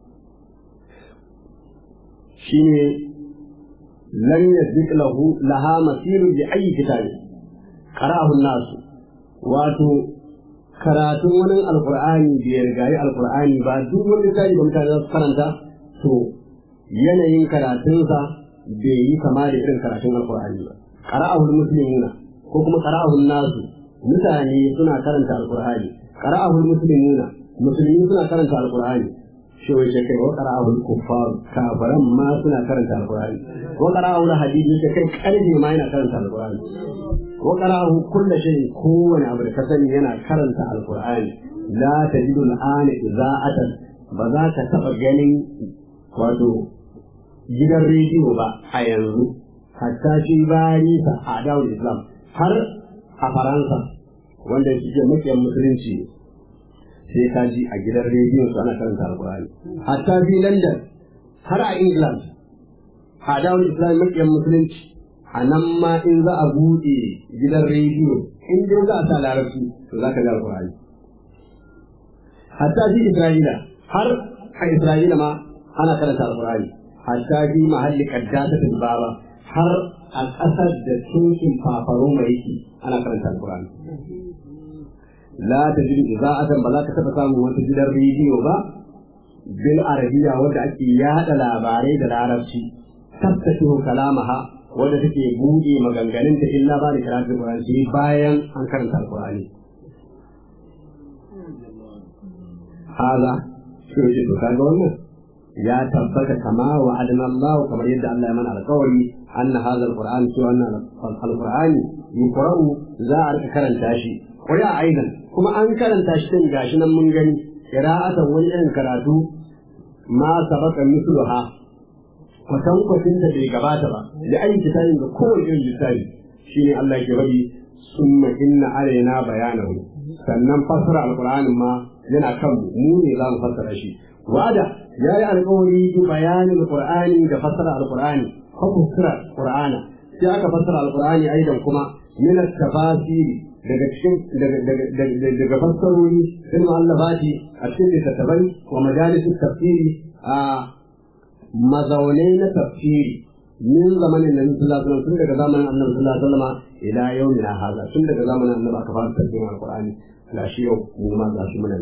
shine lam yasbiq lahu laha masiru bi ayi kitabi qara'ahu an-nas wato karatun wani alkur'ani bai rigayi alkur'ani ba duk wani littafi da mutane za su karanta to yanayin karatunsa bai yi kama da irin karatun alkur'ani ba qara'ahu al-muslimuna ko kuma qara'ahu an-nas mutane suna karanta alkur'ani qara'ahu almuslimuna musulmi suna karanta alkur'ani shi wai kai wa qara'ahu alkuffar kafaran ma suna karanta alkur'ani wa qara'ahu alhadidi shi kai karfe ma yana karanta alkur'ani wa qara'ahu kullu shay'in kowane abu da ka sani yana karanta alkur'ani la tajidu al'ana iza'atan ba za ka taba ganin wato gidan rediyo ba a yanzu hatta shi bayan sa a dawul islam har a faransa wanda suke makiyan musulunci sai ka ji a gidan rediyon su ana karanta alkurani hatta fi london har a england a dawon islam makiyan musulunci a nan ma in za a buɗe gidan rediyo in dai za a sa larabci to za ka ga alkurani hatta fi isra'ila har a isra'ila ma ana karanta alkurani hatta fi mahalli kaddasa baba har a ƙasar da cocin fafaroma yake ana karanta alkurani la ta jiru iza'atan ba za ka taɓa samun wata gidan rediyo ba bil arabiya wanda ake yada labarai da larabci tattakihu kalamaha wanda take buɗe maganganun ta illa ba da karatun qur'ani sai bayan an karanta alkurani haza sai ce to kaga wannan ya tabbata kama wa adana Allah kamar yadda Allah ya mana alƙawari anna hadha alquran to anna alqurani yuqra'u za a rika karanta shi qura aidan kuma an karanta shi din gashi nan mun gani qira'atan wani irin karatu ma sabaka mithluha kwatan kwatin da bai gabata ba da ayi kitabin da kowane irin littafi shine Allah ke bari summa inna alaina bayanahu sannan fassara alqur'anin ma yana kan mu ne za mu fassara shi wada ya yi alƙawari bi bayanin alqur'ani da fassara alqur'ani ko fassara qur'ana sai aka fassara alqur'ani aidan kuma min at-tafasiri daga cikin daga fassarori fil mu'allafati a cikin littattafai wa majalis tafsiri a mazaunai na tafsiri min zamanin nabi sallallahu alaihi wasallam tun daga zamanin annabi sallallahu alaihi wasallam ila yawmina hadha tun daga zamanin annabi aka fara tafsirin alqur'ani gashi yau mu ma gashi muna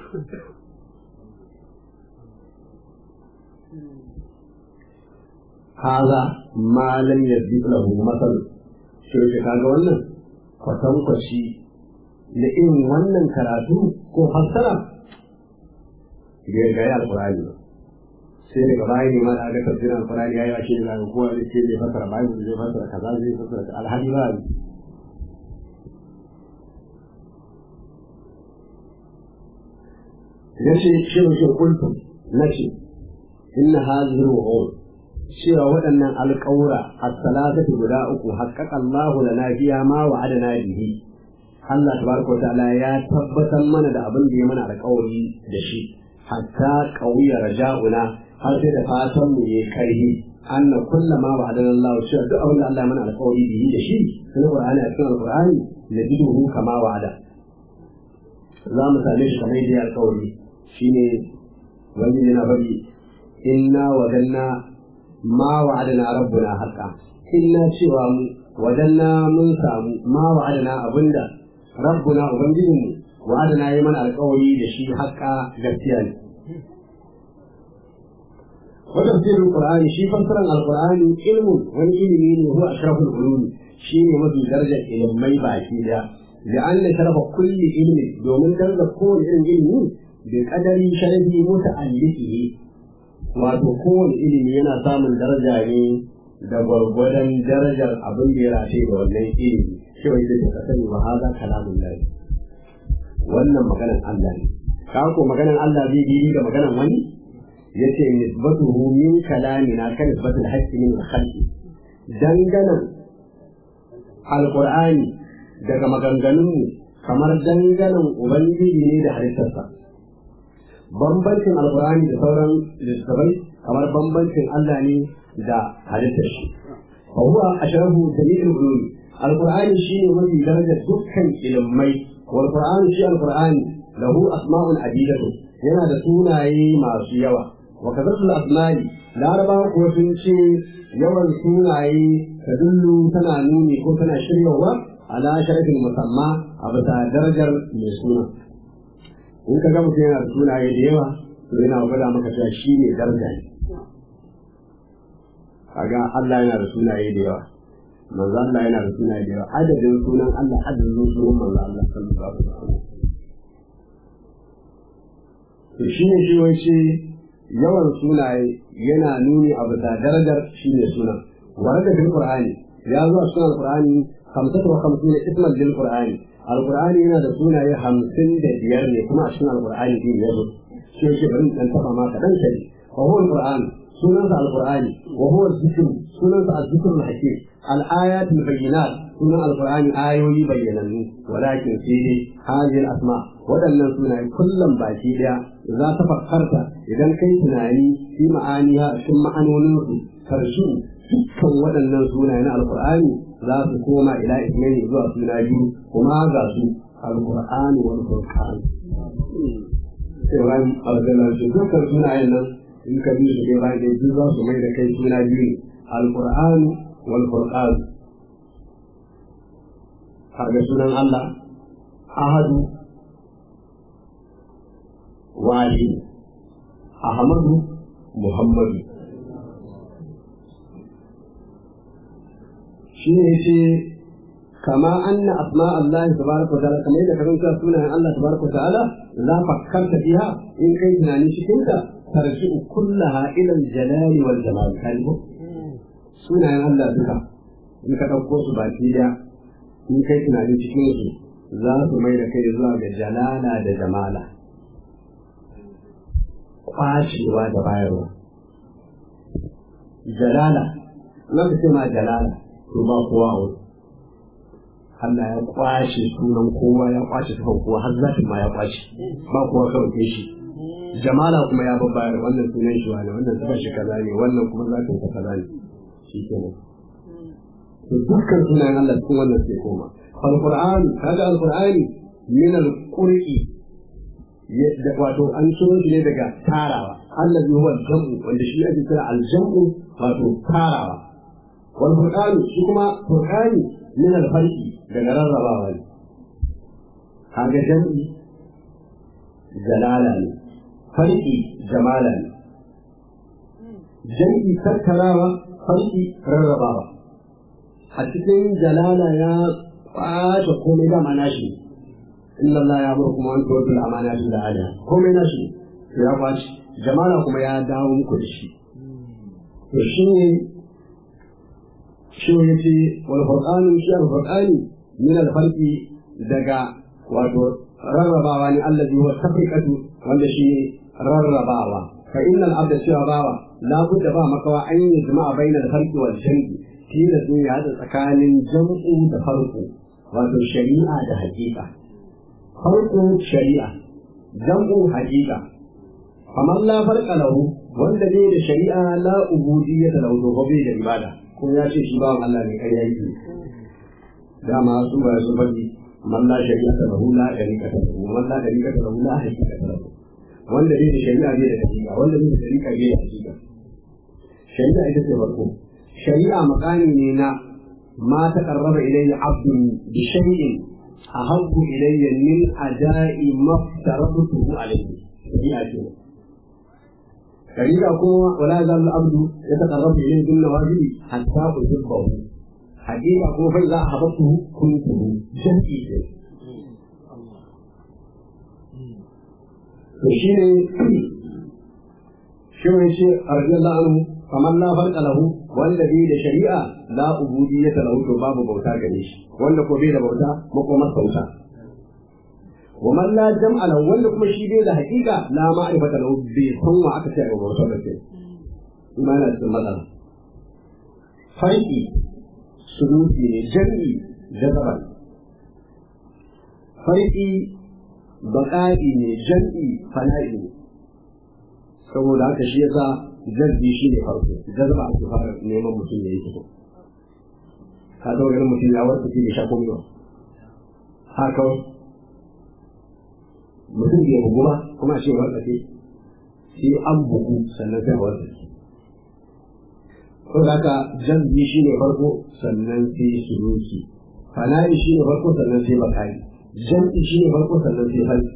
هذا ما لم يثبت له مثل sai ka kaga wannan kwatankwaci da irin wannan karatu ko fassara bai ga ya alkurani ba sai daga baya ne ma da aka tafsirin alkurani ya yi wa shi da zai kowa zai ce zai fassara bayan zai fassara kaza zai fassara ka alhali ba ne ya ce shi ne kuntu na ce inna hadhihi al cewa waɗannan alƙawura as-salatatu guda uku haqqaqa Allah lana fiha ma wa'adana bihi Allah tabaraka ta'ala ya tabbatar mana da abin da ya mana alƙawari da shi hatta qawiya raja'una har sai da fatan mu yayi karhi anna kullu ma wa'adana Allah cewa duk abin da Allah ya mana alƙawari bihi da shi sai Qur'ani a cikin Qur'ani najiduhu kama wa'ada za mu same shi kamar yadda ya alƙawari shine wani yana bari inna wadanna ma wa'adana rabbuna haqa inna cewa mu wadanna mun samu ma wa'adana abinda rabbuna ubangijinmu wa'adana yi mana alƙawari da shi haqa gaskiya ne wa tafsirul qur'ani shi fassaran alqur'ani ilmun wani ilimi ne huwa ashraful ulumi shine mafi darajar ilimai baki da لأن شرف كل علم domin darajar kowane irin ilimi bi qadari sharafi muta'alliqihi wato kowane ilimi yana samun daraja ne da gwargwadon darajar abin da ya rafe da wannan ilimi shi wai da ka sani wa haza kalamun lahi wannan maganan Allah ne ka ko maganan Allah zai bi da maganan wani yace nisbatuhu min kalamina kan nisbatul haqqi min khalqi danganan alqur'ani daga maganganunmu kamar danganan ubangiji ne da halittarsa bambancin alkur'ani da sauran littattafai kamar bambancin Allah ne da halittar shi fa huwa ashrafu jami'il ulum alkur'ani shine mafi darajar dukkan ilmai wal qur'ani shi alkur'ani lahu asma'un adidatu yana da sunaye masu yawa wa kadhatul asma'i larabawa ko sun ce yawan sunaye tadullu tana nuni ko tana shiryawa ala sharafin musamma a bisa darajar mai suna in ka ga mutum yana da sunaye da yawa to yana gwada maka cewa shi ne daraja ne kaga Allah yana da sunaye da yawa manzo Allah yana da sunaye da yawa adadin sunan Allah adadin sunan manzo Allah sallallahu alaihi wasallam to shi ne shi wai ce yawan sunaye yana nuni a bisa darajar shi ne sunan waraka bil qur'ani ya zo a cikin alqur'ani 55 isman lil qur'ani alqur'ani yana da sunaye hamsin da biyar ne kuma a cikin alqur'ani din ya zo shi yake bari dan taba ma kadan kai fa huwa alqur'an sunansa alqur'ani wa huwa dhikr sunansa az-zikr al-hakim al-ayat al-bayyinat sunan alqur'ani ayoyi bayyanannu walakin sai dai hadhihi al-asma waɗannan sunaye kullum baki daya za ta fakkarta idan kai tunani fi ma'aniha cikin ma'anoninsu karshe dukkan waɗannan sunaye na alqur'ani za su koma ila ismaili zuwa suna biyu kuma ga su alqur'ani wal furqan sai wani alƙalan su dukkan sunayen nan in ka bi su kai bayan duk za su mai da kai suna biyu ne alqur'an wal furqan kaga sunan Allah ahadu wahid ahmadu muhammadu shi ne ce kama anna asma Allah tabaraka wa ta'ala kamar yadda karanta sunayen Allah tabaraka wa ta'ala la fakkarta fiha in kai tunani cikin ta tarji'u kullaha ila al-jalali wal jamal kalbu sunayen Allah duka in ka dauko su baki da in kai tunani cikin su za su mai da kai zuwa ga jalala da jamala kwashewa da bayarwa jalala na ce ma jalala to ba kowa a wuri Allah ya kwashe sunan kowa ya kwashe sufan kowa har zafin ma ya kwashe ba kowa kawai shi jamala kuma ya babbayar wannan sunan shi wani wannan sufan shi kaza ne wannan kuma zafin ka kaza ne shi kenan to dukkan sunayen Allah cikin wannan sai koma alquran kaga alqur'ani min alqur'i wato an ciro shi ne daga tarawa Allah ne huwa jam'u wanda shi ake kira aljam'u wato tarawa wal furqan shi kuma furqani min alfarqi daga rarrabawa ne kaga jam'i jalala ne farqi jamala ne jam'i tattarawa farqi rarrabawa a cikin jalala ya kwace komai da mana shi inna Allah ya murkum an tuwatul amanati da ala komai na shi ya kwace jamala kuma ya dawo muku da shi to shi ne shi ne ce wal furqanu shi al furqani min al farqi daga wato rarrabawa ne allazi huwa tafriqatu wanda shi ne rarrabawa fa inna al abda shi bawa la budda ba makawa an yi jama'a bainal farqi wal jam'i tilas ne ya haɗa tsakanin jam'u da farko wato shari'a da haƙiƙa farko shari'a jam'u haƙiƙa kamar la farqa lahu wanda ne da shari'a la ubudiyya da lahu ko bai da ibada ko ya ce shi bawan Allah ne kai yake dama su ba su faɗi man la shari'a ta lahu la shari'a ta lahu man la shari'a ta lahu la haqiqa ta lahu wanda ne da shari'a bai da haƙiƙa wanda ne da shari'a bai da haƙiƙa shari'a ita ce farko shari'a makami ne na ma ta karraba ilayya abdun bi shay'in ahabbu ilayya min ada'i maftaratuhu alayhi shari'a ce shari'a kuma wala zal abdu ya taqarrabu ilayhi bin nawajibi hatta uhibbahu hakika kuma fa idza ahabbtuhu kuntuhu jami'i ce to shine shi ne shi radiyallahu anhu kamar la farqa lahu wanda bai da shari'a la ubudiyyata lahu to babu bauta gare shi wanda ko bai da bauta makomar bauta wa man la jam'a lahu wanda kuma shi bai da haƙiƙa la ma'rifata lahu bai san wa aka ce a bauta da ke imana cikin matsala farki surufi ne jam'i jazaban farki baƙa'i ne jam'i fana'i ne saboda haka shi yasa jazbi shi ne farko jazba ake fara neman mutum ya yi fito ka ga wani mutum ya warka shi da sha komai ba haka mutum bai bugu ba kuma shi warka ce sai an bugu sannan sai warka ce saboda haka jazbi shi ne farko sannan sai suruki fana'i shi ne farko sannan sai bakari jam'i shi ne farko sannan sai halki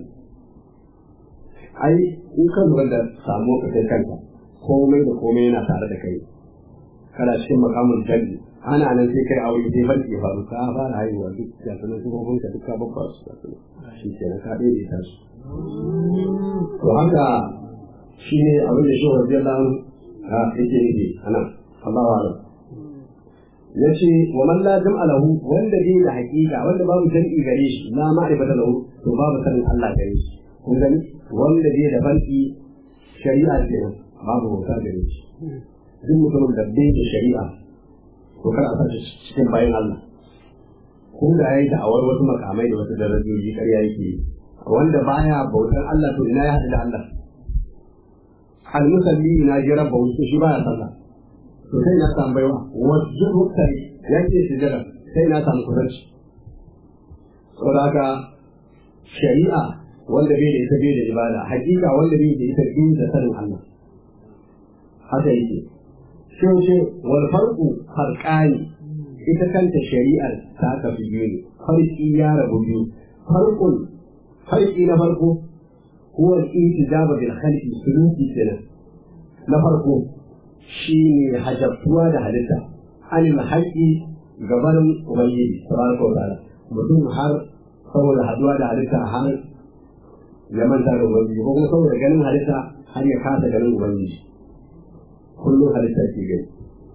ai in ka lura da samu ka kai kanka komai da komai yana tare da kai kana cikin makamun jalli ana nan sai kai aure sai farki ya faru ka fara haihuwa duk ya sanar su kuma ka duka babba su da su shi ke na kaɗe da ita su to haka shi ne abin da shi wa rabbi Allah ha yake nufi ana Allah wa ya ce wa man la jam'a lahu wanda bai da haƙiƙa wanda babu jam'i gare shi la ma'rifata lahu to babu sanin Allah gare shi kun gani wanda bai da farki shari'a kenan babu bauta gare shi duk mutumin da bai da shari'a to kar a sace cikin bayan Allah ko da yayi da'awar wasu makamai da wasu darajoji ƙarya yake wanda baya bautar Allah to ina ya haɗu da Allah al musalli na ji rabba wasu shi baya sallah to sai na samu baiwa wasu mutane yake sujada sai na samu kusanci saboda haka shari'a wanda bai da ita bai da ibada hakika wanda bai da ita bai da sanin Allah haka yake sai ce wal farqu farqani ita kanta shari'ar ta ka biyu ne farqi ya rabu biyu farqun farqi na farko huwa al-intijab bil khalqi suluki kenan na farko shine hajabtuwa da halitta anil haqqi gabanin ubangiji tabaraka wa ta'ala mutum har saboda haduwa da halitta har ya manta da ubangiji ko kuma saboda ganin halitta har ya kasa ganin ubangiji kullum halitta ke gani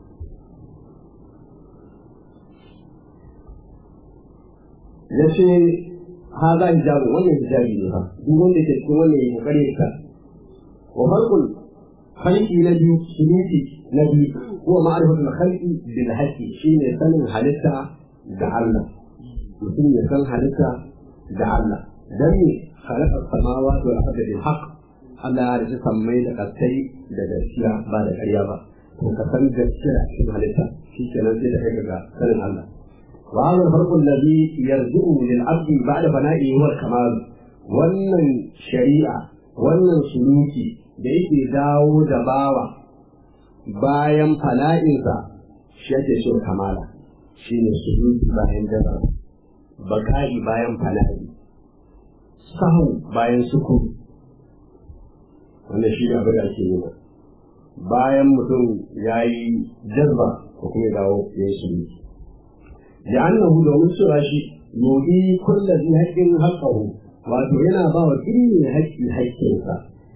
ya ce ha za hijabu wannan hijabi ne fa duk wanda ke cikin wannan ya kokari ya wa farkul khalqi na biyu suluki na biyu huwa ma'rifatul khalqi bil haqqi shine sanin halitta da Allah mutum ya san halitta da Allah dan ne khalaqa samawati wal ardi bil haqq Allah ya rike sammai da kasai da gaskiya ba da ƙarya ba to ka san gaskiya cikin halitta shi kenan sai da kai ga sanin Allah وهذا الفرق الذي يرجع للعبد بعد فنائه هو الكمال wannan shari'a wannan suluki da yake dawo da bawa bayan fana'insa shi ake so kamala shi ne suluki bayan jaza baka'i bayan fana'i sahu bayan sukun wannan shi ne abin da ake nuna bayan mutum ya yi jazba ko kuma ya dawo ya yi suluki لأنه لو نسر شيء يودي كل ذي حق حقه وأتونا باو كل حق حقه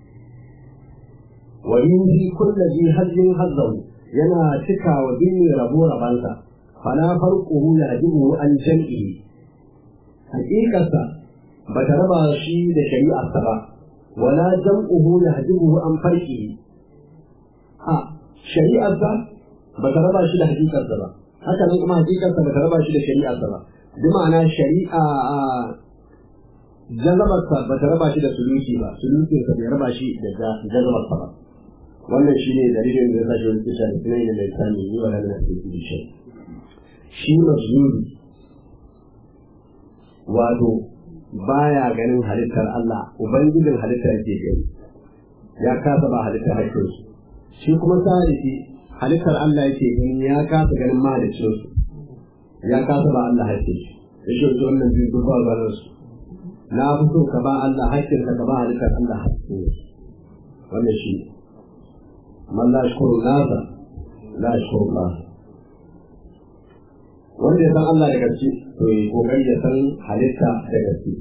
ويودي كل ذي حق حقه ينا تكا ودين ربو ربانسا فلا فرقه يعجبه عن جمعه حقيقة بتربى شيء لشريعة السبع ولا جمعه يعجبه عن فرقه ها شريعة بتربى شيء لحقيقة السبع haka nan kuma hakikarsa ba ta raba shi da shari'arsa ba bi ma'ana shari'a jazabarsa ba ta raba shi da suluki ba sulukinsa bai raba shi da jazabarsa ba wannan shi ne dalilin da ya sa shi wani kisa da tunai da lisani yi wa lalata da ke shi shi mazuri wato baya ganin halittar Allah ubangijin halittar ke gani ya kasa ba halittar haƙƙinsu shi kuma sarifi halittar Allah yake gani ya kasa ganin mahalicin su ya kasa ba Allah haƙƙin shi ya shi wasu wannan biyu duk ba ganin su na fi so ka ba Allah haƙƙin ka ka ba halittar Allah haƙƙin su wannan shi man la shukuru nasa la shukuru Allah wanda ya san Allah da gaske to ya kokari ya san halitta da gaske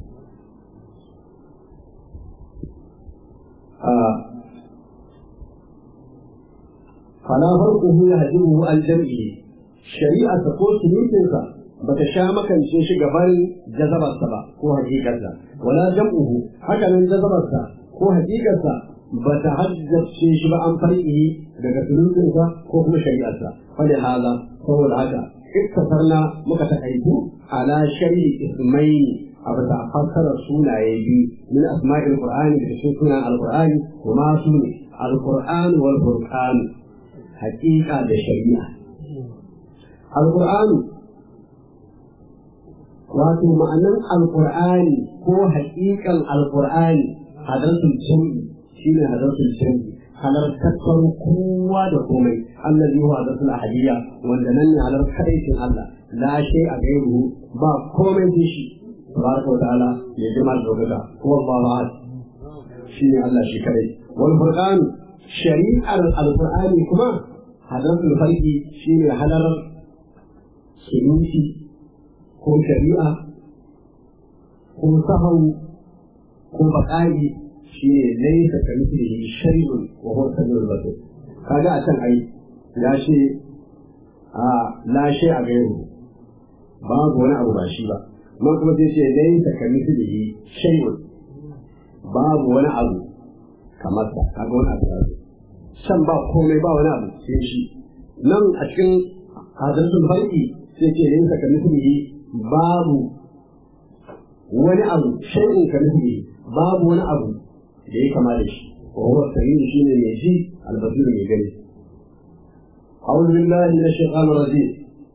فلا فرقه يهدمه عن جمعه شريعة تقول سنوتنسا بتشامك ان شيش قبل جذب السبا هو حقيقة ولا جمعه حتى من جذب السبا هو حقيقة بتحدث شيش عن طريقه daga sunutunsa ko kuma shari'arsa fali hala saboda haka iktasarna muka takaitu ala shari ismaini a bisa fassarar sunaye biyu min asma'il qur'ani da cikin sunan alqur'ani kuma su ne alqur'an wal furqan haƙiƙa da shari'a. Alƙur'ani wato ma'anan Alƙur'ani ko haƙiƙan Alƙur'ani hadarsul jami'i shi ne hadarsul jami'i halartar kowa da komai Allah zai wa hadarsul ahadiyya wanda nan ne halar kadaicin Allah la shay a gairu ba komai sai shi tabaraka wa ta'ala ya jima da dokaka huwa Allahu ahad shi ne Allah shi kadai wal furqan shari'ar alqur'ani kuma hadarul farki shi ne halarar sunusi ko shari'a ko sahau ko baƙa'i shi ne laisa ka mislihi shay'un wa huwa samiul basir kaga a can ai ya ce a la shay a gairu babu wani abu ba shi ba man kuma sai ce laisa ka mislihi shay'un babu wani abu kamar sa kaga wani abu can ba komai ba wani abu sai shi nan a cikin hadisul farki sai ce yin ka mislihi babu wani abu shay'in ka mislihi babu wani abu da ya kama da shi wa huwa sayyid shine mai ji albasir mai gani أعوذ بالله من الشيطان الرجيم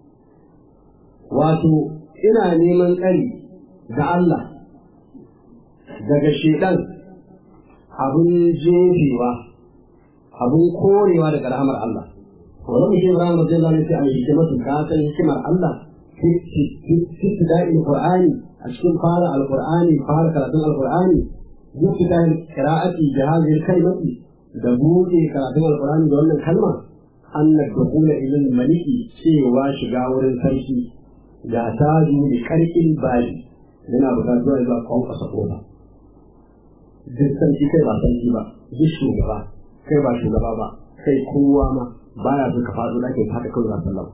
wato ina neman tsari da Allah daga shedan abin jefewa abin korewa daga rahamar Allah wani mutum rahamar zai zama sai a yi hikimatu ka san hikimar Allah fi da'in Qur'ani a cikin fara alqur'ani fara karatun alqur'ani duk da qira'ati da hadhihi kalmati da buɗe karatun alqur'ani da wannan kalma anna dukula ilal maliki cewa shiga wurin sarki da ta da karkin bali yana bukatuwa zuwa kwankwasa kofa duk sarki kai ba sarki ba duk shugaba kai ba shugaba ba kai kowa ma baya so ka faɗo ɗakin haka kawai za sallama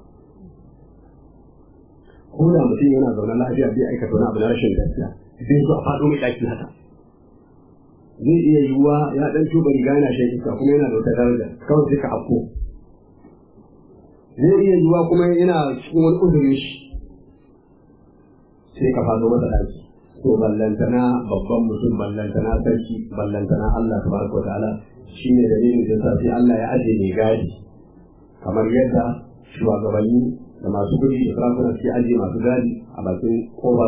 ko da mutum yana zaune lafiya bai aikata wani abu na rashin gaskiya zai zo a faɗo mai ɗaki haka zai iya yiwuwa ya ɗan tuba riga yana shan iska kuma yana da wata daraja kawai sai ka afko zai iya yiwuwa kuma yana cikin wani uzurin shi sai ka faɗo masa ɗaki to ballantana babban mutum ballantana sarki ballantana Allah tabaraka wa ta'ala shine dalilin da sai Allah ya ajiye mai gadi kamar yadda shugabanni da masu kudi da sarakuna suke ajiye masu gadi a bakin kofar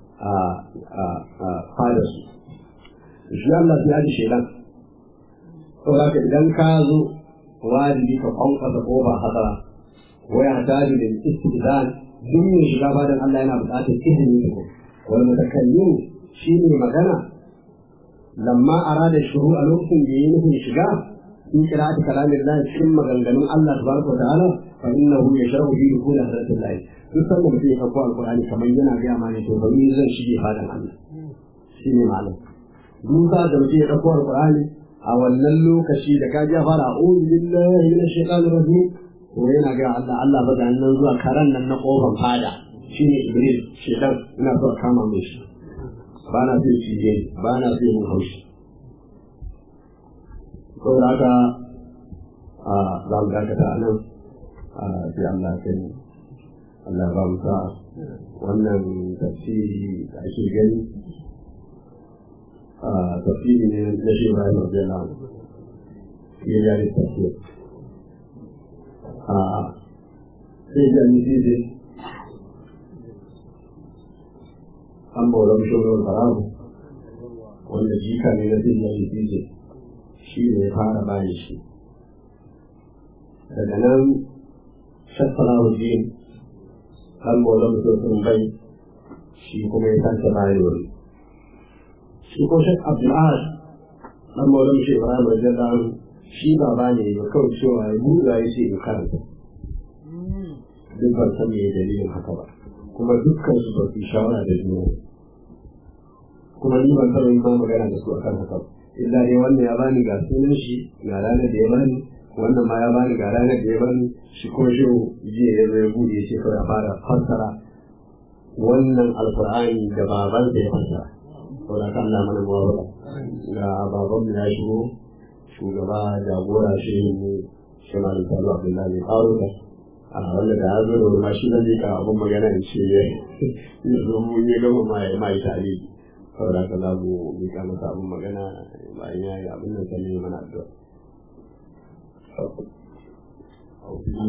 a fadarsu shi Allah sai ajiye shelan saboda ka idan ka zo wajibi ka kwankwasa kofa hasara waya taji da istizan duk mai shiga fadan Allah yana buƙatar izini da wal mutakallim shi ne magana lamma arada shuru a lokacin da yayi nufin shiga in qira'ati kalamillahi cikin maganganun Allah tabaraka wa ta'ala fa innahu yashrahu bi dukul hadratillahi duk sanda mutum ya kafa alqur'ani kamar yana ga ma ne to bari zan shige fadan Allah shi ne malam duk da mutum ya kafa alqur'ani a wannan lokaci da ka ja fara a'udhu billahi minash shaitanir rajim to yana ga Allah Allah ba nan zuwa karan nan na kofar fada shine Iblis shedan ina so kama mai shi ba na so cije ba na so yin haushi saboda haka a za mu dakata a nan sai Allah ya kai Allah ba mu sa wannan tafsiri da ake gani tafsiri ne na shi Ibrahim Radiyallahu anhu ya yi tafsir sai da ni sai an bawa shogar faramu wanda jika ne na zai yi fiye shi ne ya fara bayan shi daga nan shaffara wajen an bawa mutum bai shi kuma ya sake bayan wani shi ko shek abdul'ad an bawa mutum ibrahim wajen dan shi ba ba ne ya kawai cewa ya buɗa ya ce ya karanta duk ban san me dalilin haka ba kuma dukkan su ba su shawara da juna kuma ni ban taɓa yin ma magana da su akan haka illa dai wannan ya bani ga sunan shi ga ranar da ya bani wannan ma ya bani ga ranar da ya bani shi ko shi jiya ya zo ya buɗe shi kawai fara fassara wannan alkur'ani da baban da ya fassara saboda kan Allah mana mawara ga baban mu ya shigo shugaba jagora shi ne shi ma da salo abdullahi faruka a wanda da ya zo da wani ma shi zai ka abin magana in ce ya zo mun yi gama ma ya ma yi tare saboda haka za mu miƙa masa abin magana bayan ya yi abin nan sannan ya mana addu'a. بسم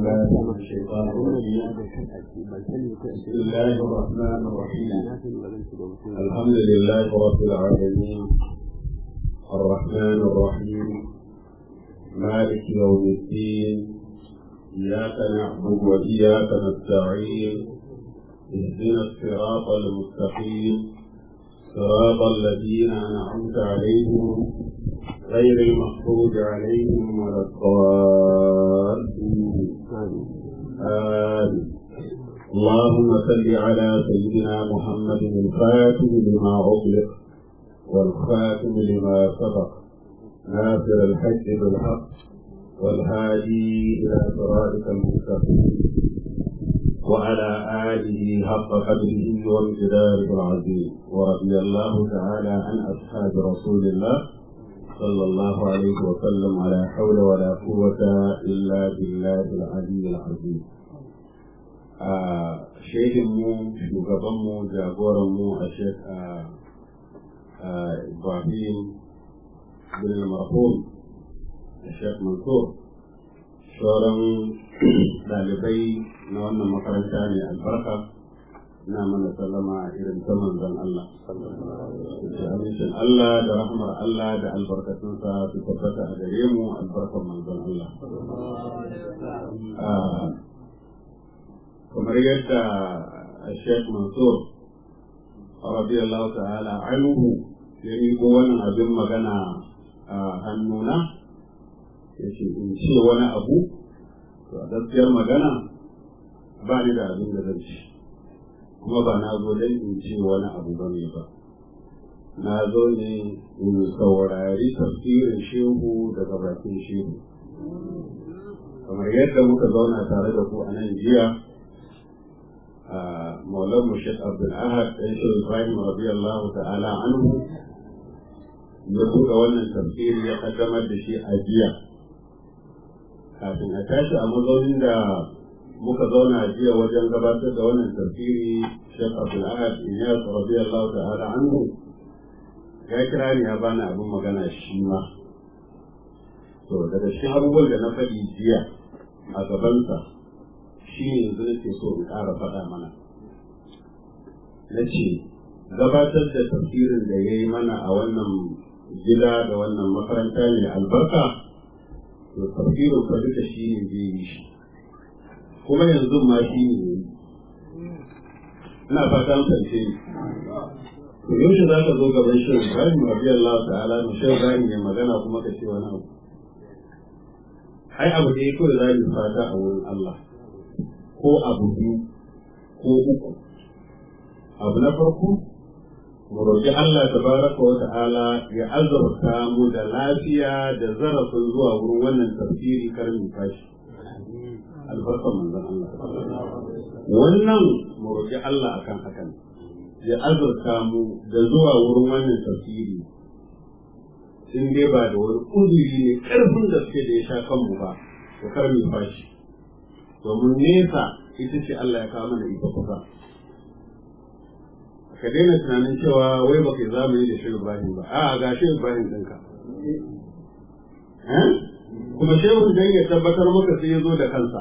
الله الرحمن الرحيم الحمد لله رب العالمين الرحمن الرحيم مالك يوم الدين إياك نعبد وإياك نستعين اهدنا الصراط المستقيم صراط الذين أنعمت عليهم غير المغضوب عليهم ولا الضالين آمين اللهم صل على سيدنا محمد الفاتح لما أغلق والخاتم لما سبق ناصر الحج بالحق والهادي إلى صراطك المستقيم وعلى آله حق قدره وامتداره العظيم ورضي الله تعالى عن أصحاب رسول الله صلى الله عليه وسلم على حول ولا قوة إلا بالله العلي العظيم shehinmu shugabanmu jagoranmu a shek ibrahim bin marhum da shek mansur sauran ɗalibai na wannan makaranta ne albarka ina mana sallama irin ta manzon Allah da amincin Allah da rahmar Allah da albarkatunsa su tabbata a gare mu albarkar manzon Allah kamar yadda Sheikh Mansur radiyallahu ta'ala anhu ya miƙo wannan abin magana a hannuna ya ce in ce wani abu to a gaskiyar magana ba ni da abin da zan ci kuma ba na zo don in ce wani abu ba ne ba na zo ne in saurari tafsirin shehu daga bakin shehu kamar yadda muka zauna tare da ku a nan jiya a maulan mushid abdul ahad ɗan shi ibrahim radiyallahu ta'ala anhu ya buɗe wannan tafsiri ya kaddamar da shi a jiya kafin a tashi a mazaunin da muka zauna jiya wajen gabatar da wannan tafsiri shek abdul ahad inyas radiyallahu ta'ala anhu ya kira ni ya bani abin magana shi ma to daga cikin abubuwan da na faɗi jiya a gabansa shi ne yanzu nake so in ƙara faɗa mana na ce gabatar da tafsirin da ya yi mana a wannan gida da wannan makaranta ne albarka to tafsirin fa duka shi ne zai yi shi kuma yanzu ma shi ne ina fatan kance ni to yaushe za ka zo gaban shi Ibrahim radiyallahu ta'ala mu shi Ibrahim ya magana kuma ka ce wani abu ai abu da ya kawai za mu fata a wurin Allah ko abu biyu ko uku abu na farko mu roƙi Allah tabaraka wa ta'ala ya azurta mu da lafiya da zarafin zuwa wurin wannan tafsiri kar mu fashi albarkan manzon Allah wannan mu roƙi Allah akan hakan ya azurta mu da zuwa wurin wannan tafsiri in dai ba da wani uzuri ne ƙarfin gaske da ya sha kanmu ba to kar mu fashi domin nesa ita ce Allah ya kawo mana ita kusa ka daina tunanin cewa wai baka yi zamani da shi Ibrahim ba a ga shi Ibrahim ɗinka kuma shehun dan ya tabbatar maka sai ya zo da kansa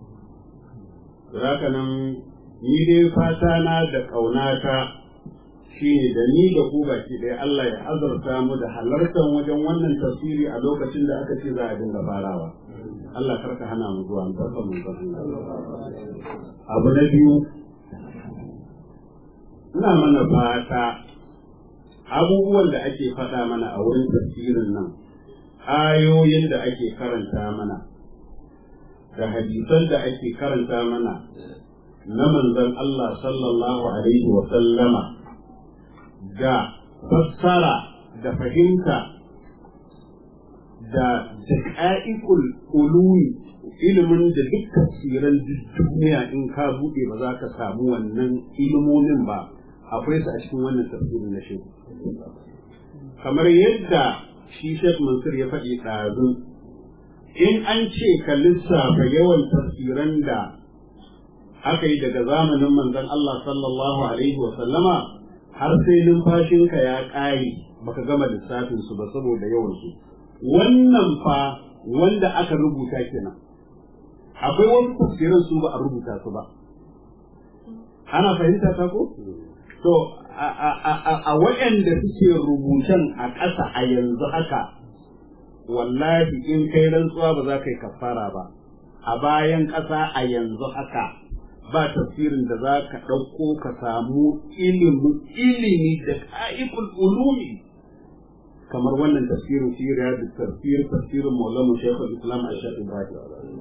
haka nan ni dai fata na da ƙaunata shi ne da ni da ku baki ɗaya Allah ya azurta mu da halartar wajen wannan tafsiri a lokacin da aka ce za a dinga farawa Allah karka hana mu zuwa mu mu abu na biyu ina mana fata abubuwan da ake faɗa mana a wurin tafsirin nan ayoyin da ake karanta mana da hadisan da ake karanta mana na manzon Allah sallallahu alaihi wa sallama da fassara da fahimta da daƙa'iƙul ulumi ilimin da duk tafsiran duniya in ka buɗe ba za ka samu wannan ilimomin ba akwai su a cikin wannan tafsirin na shi kamar yadda shi Sheikh Mansur ya faɗi ɗazu in an ce ka lissafa yawan tafsiran da aka yi daga zamanin manzon Allah sallallahu alaihi wa sallama har sai numfashinka ya ƙare baka gama lissafin su ba saboda yawan su wannan fa wanda aka rubuta kenan akwai wasu tafsiran su ba a rubuta su ba ana fahimta ta ko to a waɗanda suke rubutan a ƙasa a yanzu haka wallahi in kai rantsuwa ba za ka yi kafara ba a bayan ƙasa a yanzu haka ba tafsirin da za ka ɗauko ka samu ilimi da ka'ikul ulumi kamar wannan tafsirin siriya da tafsir tafsirin maulana shekul islam a shafi ibrahim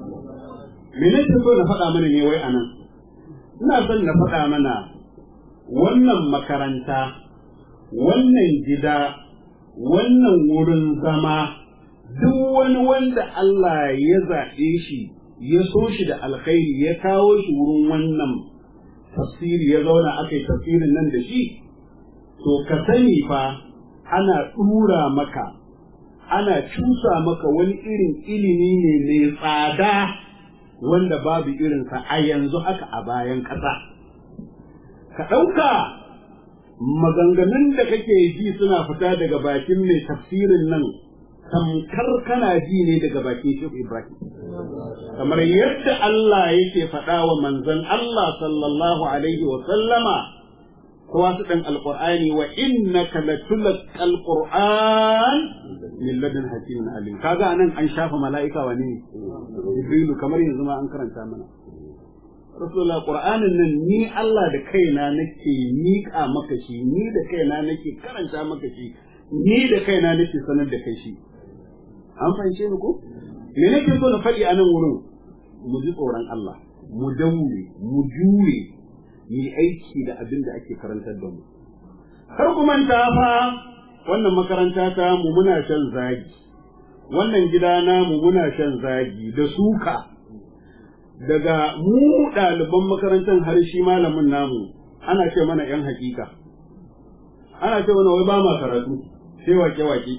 me nake so na faɗa mana ne wai anan ina son na faɗa mana wannan makaranta wannan gida wannan wurin zama duk wani wanda Allah ya zaɓe shi ya so shi da alkhairi ya kawo shi wurin wannan tafsiri ya zauna aka yi tafsirin nan da shi to ka sani fa ana ɗura maka ana cusa maka wani irin ilimi ne mai tsada wanda babu irinsa a yanzu haka a bayan ƙasa ka ɗauka maganganun da kake ji suna fita daga bakin mai tafsirin nan tamkar kana ji ne daga bakin Shehu Ibrahim. Kamar yadda Allah yake faɗa wa manzon Allah sallallahu alaihi wa sallama kowa su ɗan alƙur'ani wa innaka latulqal qur'an min ladun hakimin alim kaga anan an shafa mala'ika wa ne Jibrilu kamar yanzu ma an karanta mana Rasulullah Qur'anin nan ni Allah da kaina nake miƙa maka shi ni da kaina nake karanta maka shi ni da kaina nake sanar da kai shi an fahimce ni ko me nake so na faɗi a nan wurin mu ji tsoron Allah mu daure mu jure mu yi aiki da abin da ake karantar da mu kar ku manta fa wannan makaranta ta mu muna shan zagi wannan gida namu muna shan zagi da suka daga mu ɗaliban makarantar har shi malamin namu ana ce mana ‘yan hakika ana ce mana wai ba ma karatu sai wake-wake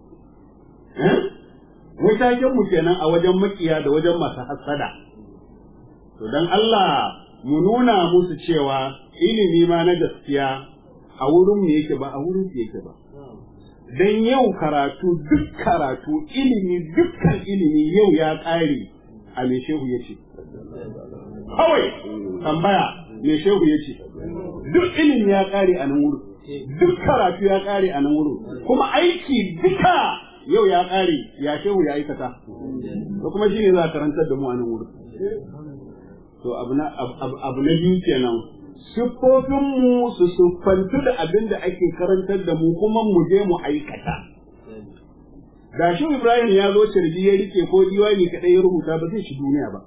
wai mu kenan a wajen makiya da wajen masu hassada to don Allah mu nuna musu cewa ilimi ma na gaskiya a wurin mu yake ba a wurin su yake ba dan yau karatu duk karatu ilimi dukkan ilimi yau ya ƙare a me shehu ya ce kawai tambaya me shehu ya ce duk ilimi ya ƙare a nan wurin duk karatu ya ƙare a nan wurin kuma aiki duka yau ya ƙare ya shehu ya aikata da kuma shi ne za a karantar da mu a nan wurin to abu na biyu kenan siffofinmu su siffantu da abin da ake karantar da mu kuma mu je mu aikata. Da shi Ibrahim ya zo cirbi ya rike ko diwani kaɗai ya rubuta ba zai shi duniya ba.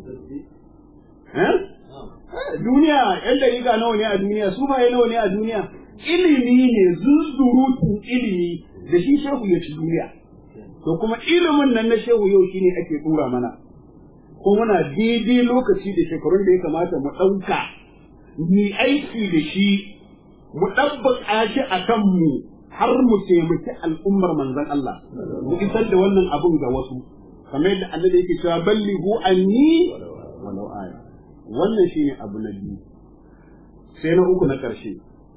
Duniya, ‘yan dariƙa nawa ne a duniya, su ba nawa ne a duniya, ilimi ne zuzurutun ilimi da shi shehu ya ci duniya. To kuma ilimin nan na shehu yau shine ake tura mana. Ko muna daidai lokaci da shekarun da ya kamata mu ɗauka mu aiki da shi mu ɗabbaka shi a kanmu har mu taimaki al'ummar manzon Allah mu isar da wannan abun ga wasu kamar yadda annabi yake cewa ballighu anni walau aya wannan shine abu na biyu sai na uku na ƙarshe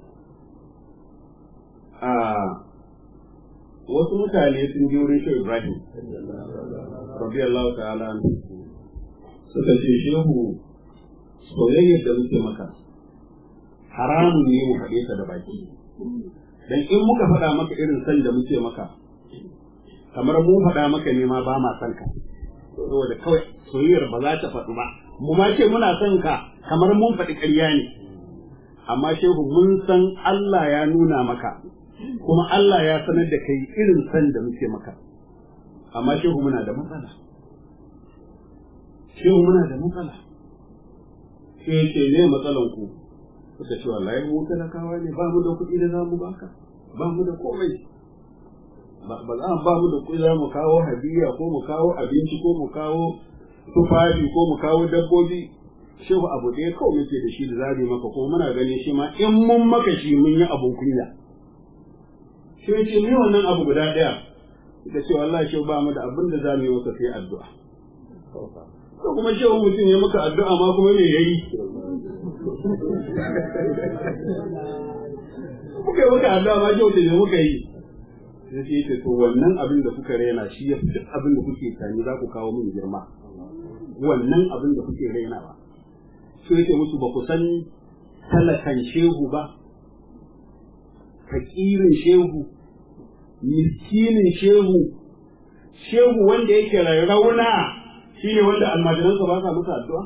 a wasu mutane sun je wurin shi Ibrahim radiyallahu ta'ala suka ce shehu soyayyar da muke maka haramun ne mu faɗe ta da baki dan in muka faɗa maka irin san da muke maka kamar mu faɗa maka ne ma ba ma san ka saboda kawai soyayyar ba za ta faɗu ba mu ma ce muna son ka kamar mun faɗi ƙarya ne amma shehu mun san Allah ya nuna maka kuma Allah ya sanar da kai irin san da muke maka amma shehu muna da matsala shehu muna da matsala sai ce ne matsalan ku suka ce wallahi mu talakawa ne ba mu da kuɗi da za mu baka ba mu da komai ba za ba mu da kuɗi za mu kawo hadiya ko mu kawo abinci ko mu kawo tufafi ko mu kawo dabbobi shehu abu ɗaya kawai muke da shi da zabi maka ko muna ganin shi ma in mun maka shi mun yi abun kunya shi ce ni wannan abu guda ɗaya da ce wallahi shehu ba mu da abin da za mu yi maka sai addu'a ko kuma shehu mutum ya maka addu'a ma kuma me yayi muka yi maka addu'a ma shehu da muka yi sai sai ce to wannan abin da kuka rena shi ya fi duk abin da kuke tani za ku kawo min girma wannan abin da kuke rainawa sai yake musu ba ku san talakan shehu ba fakirin shehu miskinin shehu shehu wanda yake rarrauna shine wanda almajiransa ba sa masa addu'a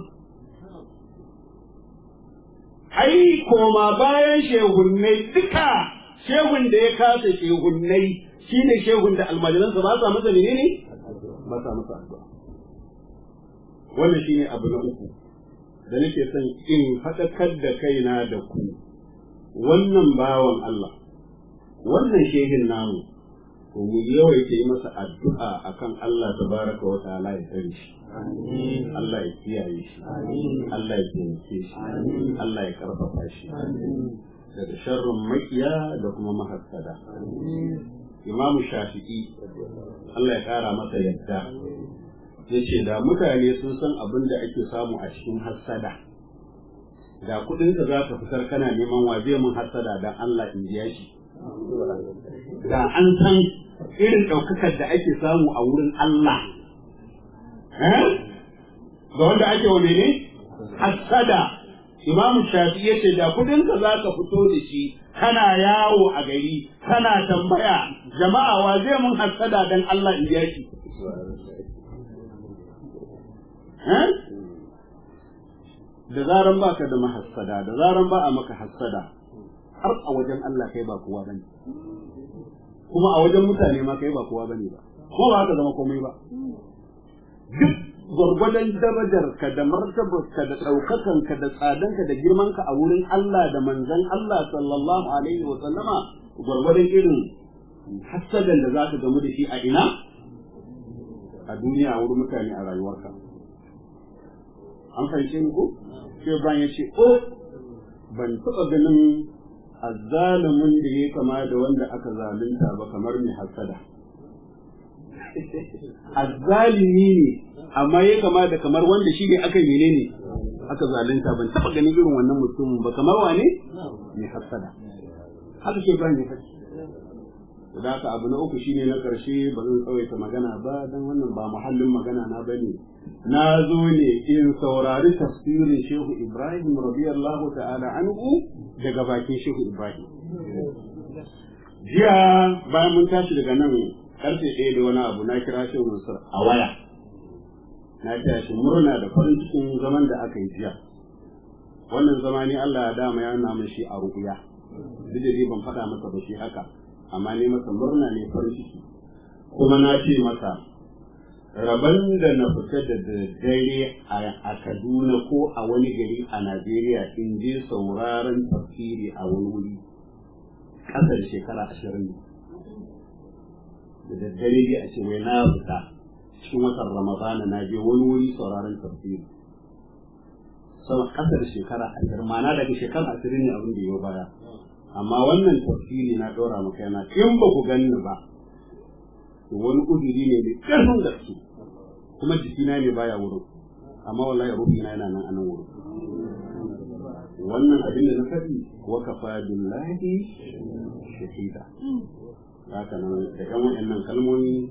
ai koma bayan shehunnai duka shehun da ya kasa shehunnai shine shehun da almajiransa ba sa masa menene ba sa masa addu'a wannan shine abu na uku da nake son in faɗakar da kaina da ku wannan bawan Allah wannan shehin namu to mu yawaita yi masa addu'a akan Allah tabaraka wa ta'ala ya tsare shi Allah ya kiyaye shi Allah ya taimake shi Allah ya karfafa shi daga sharrin makiya da kuma mahassada Imamu Shafi'i Allah ya kara masa yadda ya ce da mutane sun san abin da ake samu a cikin hassada da kudinka za ka fitar kana neman waje mun hassada dan Allah in biya shi da an san irin ɗaukakar da ake samu a wurin Allah ga wanda ake wa ne hassada imamu shafi ya ce da kudinka za ka fito da shi kana yawo a gari kana tambaya jama'a wa zai mun hassada dan Allah in biya shi da zaran ba ka da mahassada da zaran ba a maka hassada har a wajen Allah kai ba kowa bane kuma a wajen mutane ma kai ba kowa bane ba ko ba ka zama komai ba duk gwargwadon darajarka da martabarka da ɗaukakanka da tsadanka da girmanka a wurin Allah da manzon Allah sallallahu alaihi wa sallama gwargwadon irin hasadan da za ka gamu da shi a ina a duniya a wurin mutane a rayuwarka an fahimce ni ko sai Ibrahim ya ce o ban taɓa ganin azzalumin da ya kama da wanda aka zalunta ba kamar mai hasada azzalimi ne amma ya kama da kamar wanda shi ne aka yi ne aka zalunta ban taɓa ganin irin wannan mutumin ba kamar wane mai hasada haka ke Ibrahim ya faɗi da haka abu na uku shine na ƙarshe ba zan tsawaita magana ba don wannan ba muhallin magana na bane na zo ne in saurari tafsirin shehu ibrahim radiyallahu ta'ala anhu daga bakin shehu ibrahim jiya bayan mun tashi daga nan karfe ɗaya da wani abu na kira shehu mansur a waya na taya shi murna da farin cikin zaman da aka yi jiya wannan zama ne Allah ya dama ya nuna min shi a ruƙuya duk da dai ban faɗa masa ba shi haka amma ne masa murna ne farin ciki kuma na ce masa rabon da na fita da dare a Kaduna ko a wani gari a Najeriya in je sauraron tafsiri a wani wuri ƙasa da shekara ashirin da daddare dai a ce wai na fita cikin watan Ramadana na je wani wuri sauraron tafsiri sama ƙasa da shekara ashirin ma'ana daga shekara ashirin ne abin da ya baya amma wannan tafsiri na ɗora maka yana in ba ku ganni ba to wani udiri ne mai ƙarfin gaske kuma jikina ne baya wurin amma wallahi ruhina yana nan anan wurin wannan abin da na faɗi wa kafa billahi shahida haka nan da ƴan waɗannan kalmomi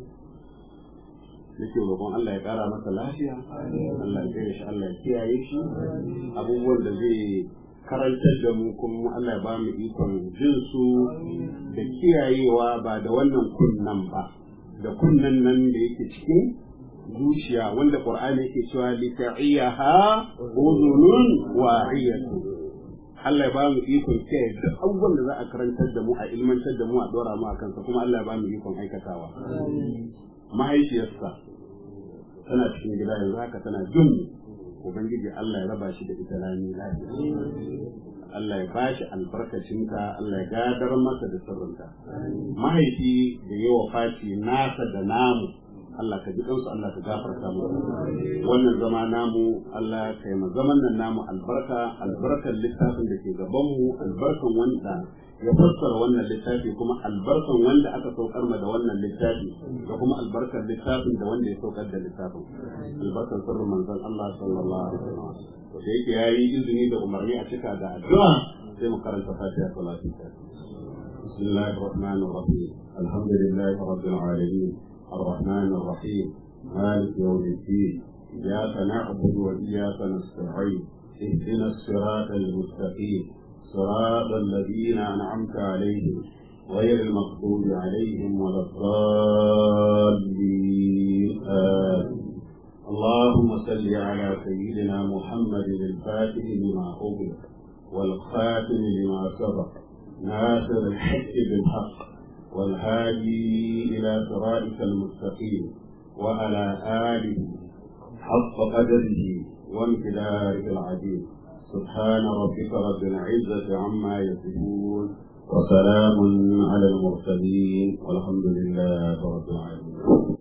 nake roƙon Allah ya ƙara masa lafiya Allah ya gare shi Allah ya kiyaye shi abubuwan da zai karantar da mu kuma Allah ya ba mu ikon jin su da kiyayewa ba da wannan kunnan ba da kunnan nan da yake cikin zuciya wanda Qur'ani yake cewa li ta'iyaha udhunun wa'iyatu Allah ya ba mu ikon kiyaye duk abubuwan da za a karantar da mu a ilmantar da mu a dora mu a kansa kuma Allah ya ba mu ikon aikatawa mahaifiyarsa tana cikin gida yanzu haka tana jin ubangiji Allah ya raba shi da ita lami lafiya Allah ya bashi albarkacinta Allah ya gadar masa da sirrinta mahaifi da yawa faci nasa da namu Allah ka ji kansu Allah ka gafarta mu wannan zama namu Allah ka yi zaman nan namu albarka albarkan littafin da ke gaban mu albarkan wanda ya fassara wannan littafi kuma albarkan wanda aka saukar ma da wannan littafi da kuma albarkan littafin da wanda ya saukar da littafin albarkan sirrin manzon Allah sallallahu alaihi wasallam to da yake yayi izini da umarni a cika da addu'a sai mu karanta fatiha salatu بسم الله الرحمن الرحيم الحمد لله رب العالمين الرحمن الرحيم مالك يوم الدين إياك نعبد وإياك نستعين اهدنا الصراط المستقيم صراط الذين أنعمت عليهم غير المغضوب عليهم ولا الضالين آمين اللهم صل على سيدنا محمد الفاتح لما أغلق والخاتم لما سبق ناصر الحق بالحق والهادي إلى صراطك المستقيم وعلى آله حق قدره وامتداره العظيم سبحان ربك رب العزة عما يصفون وسلام على المرسلين والحمد لله رب العالمين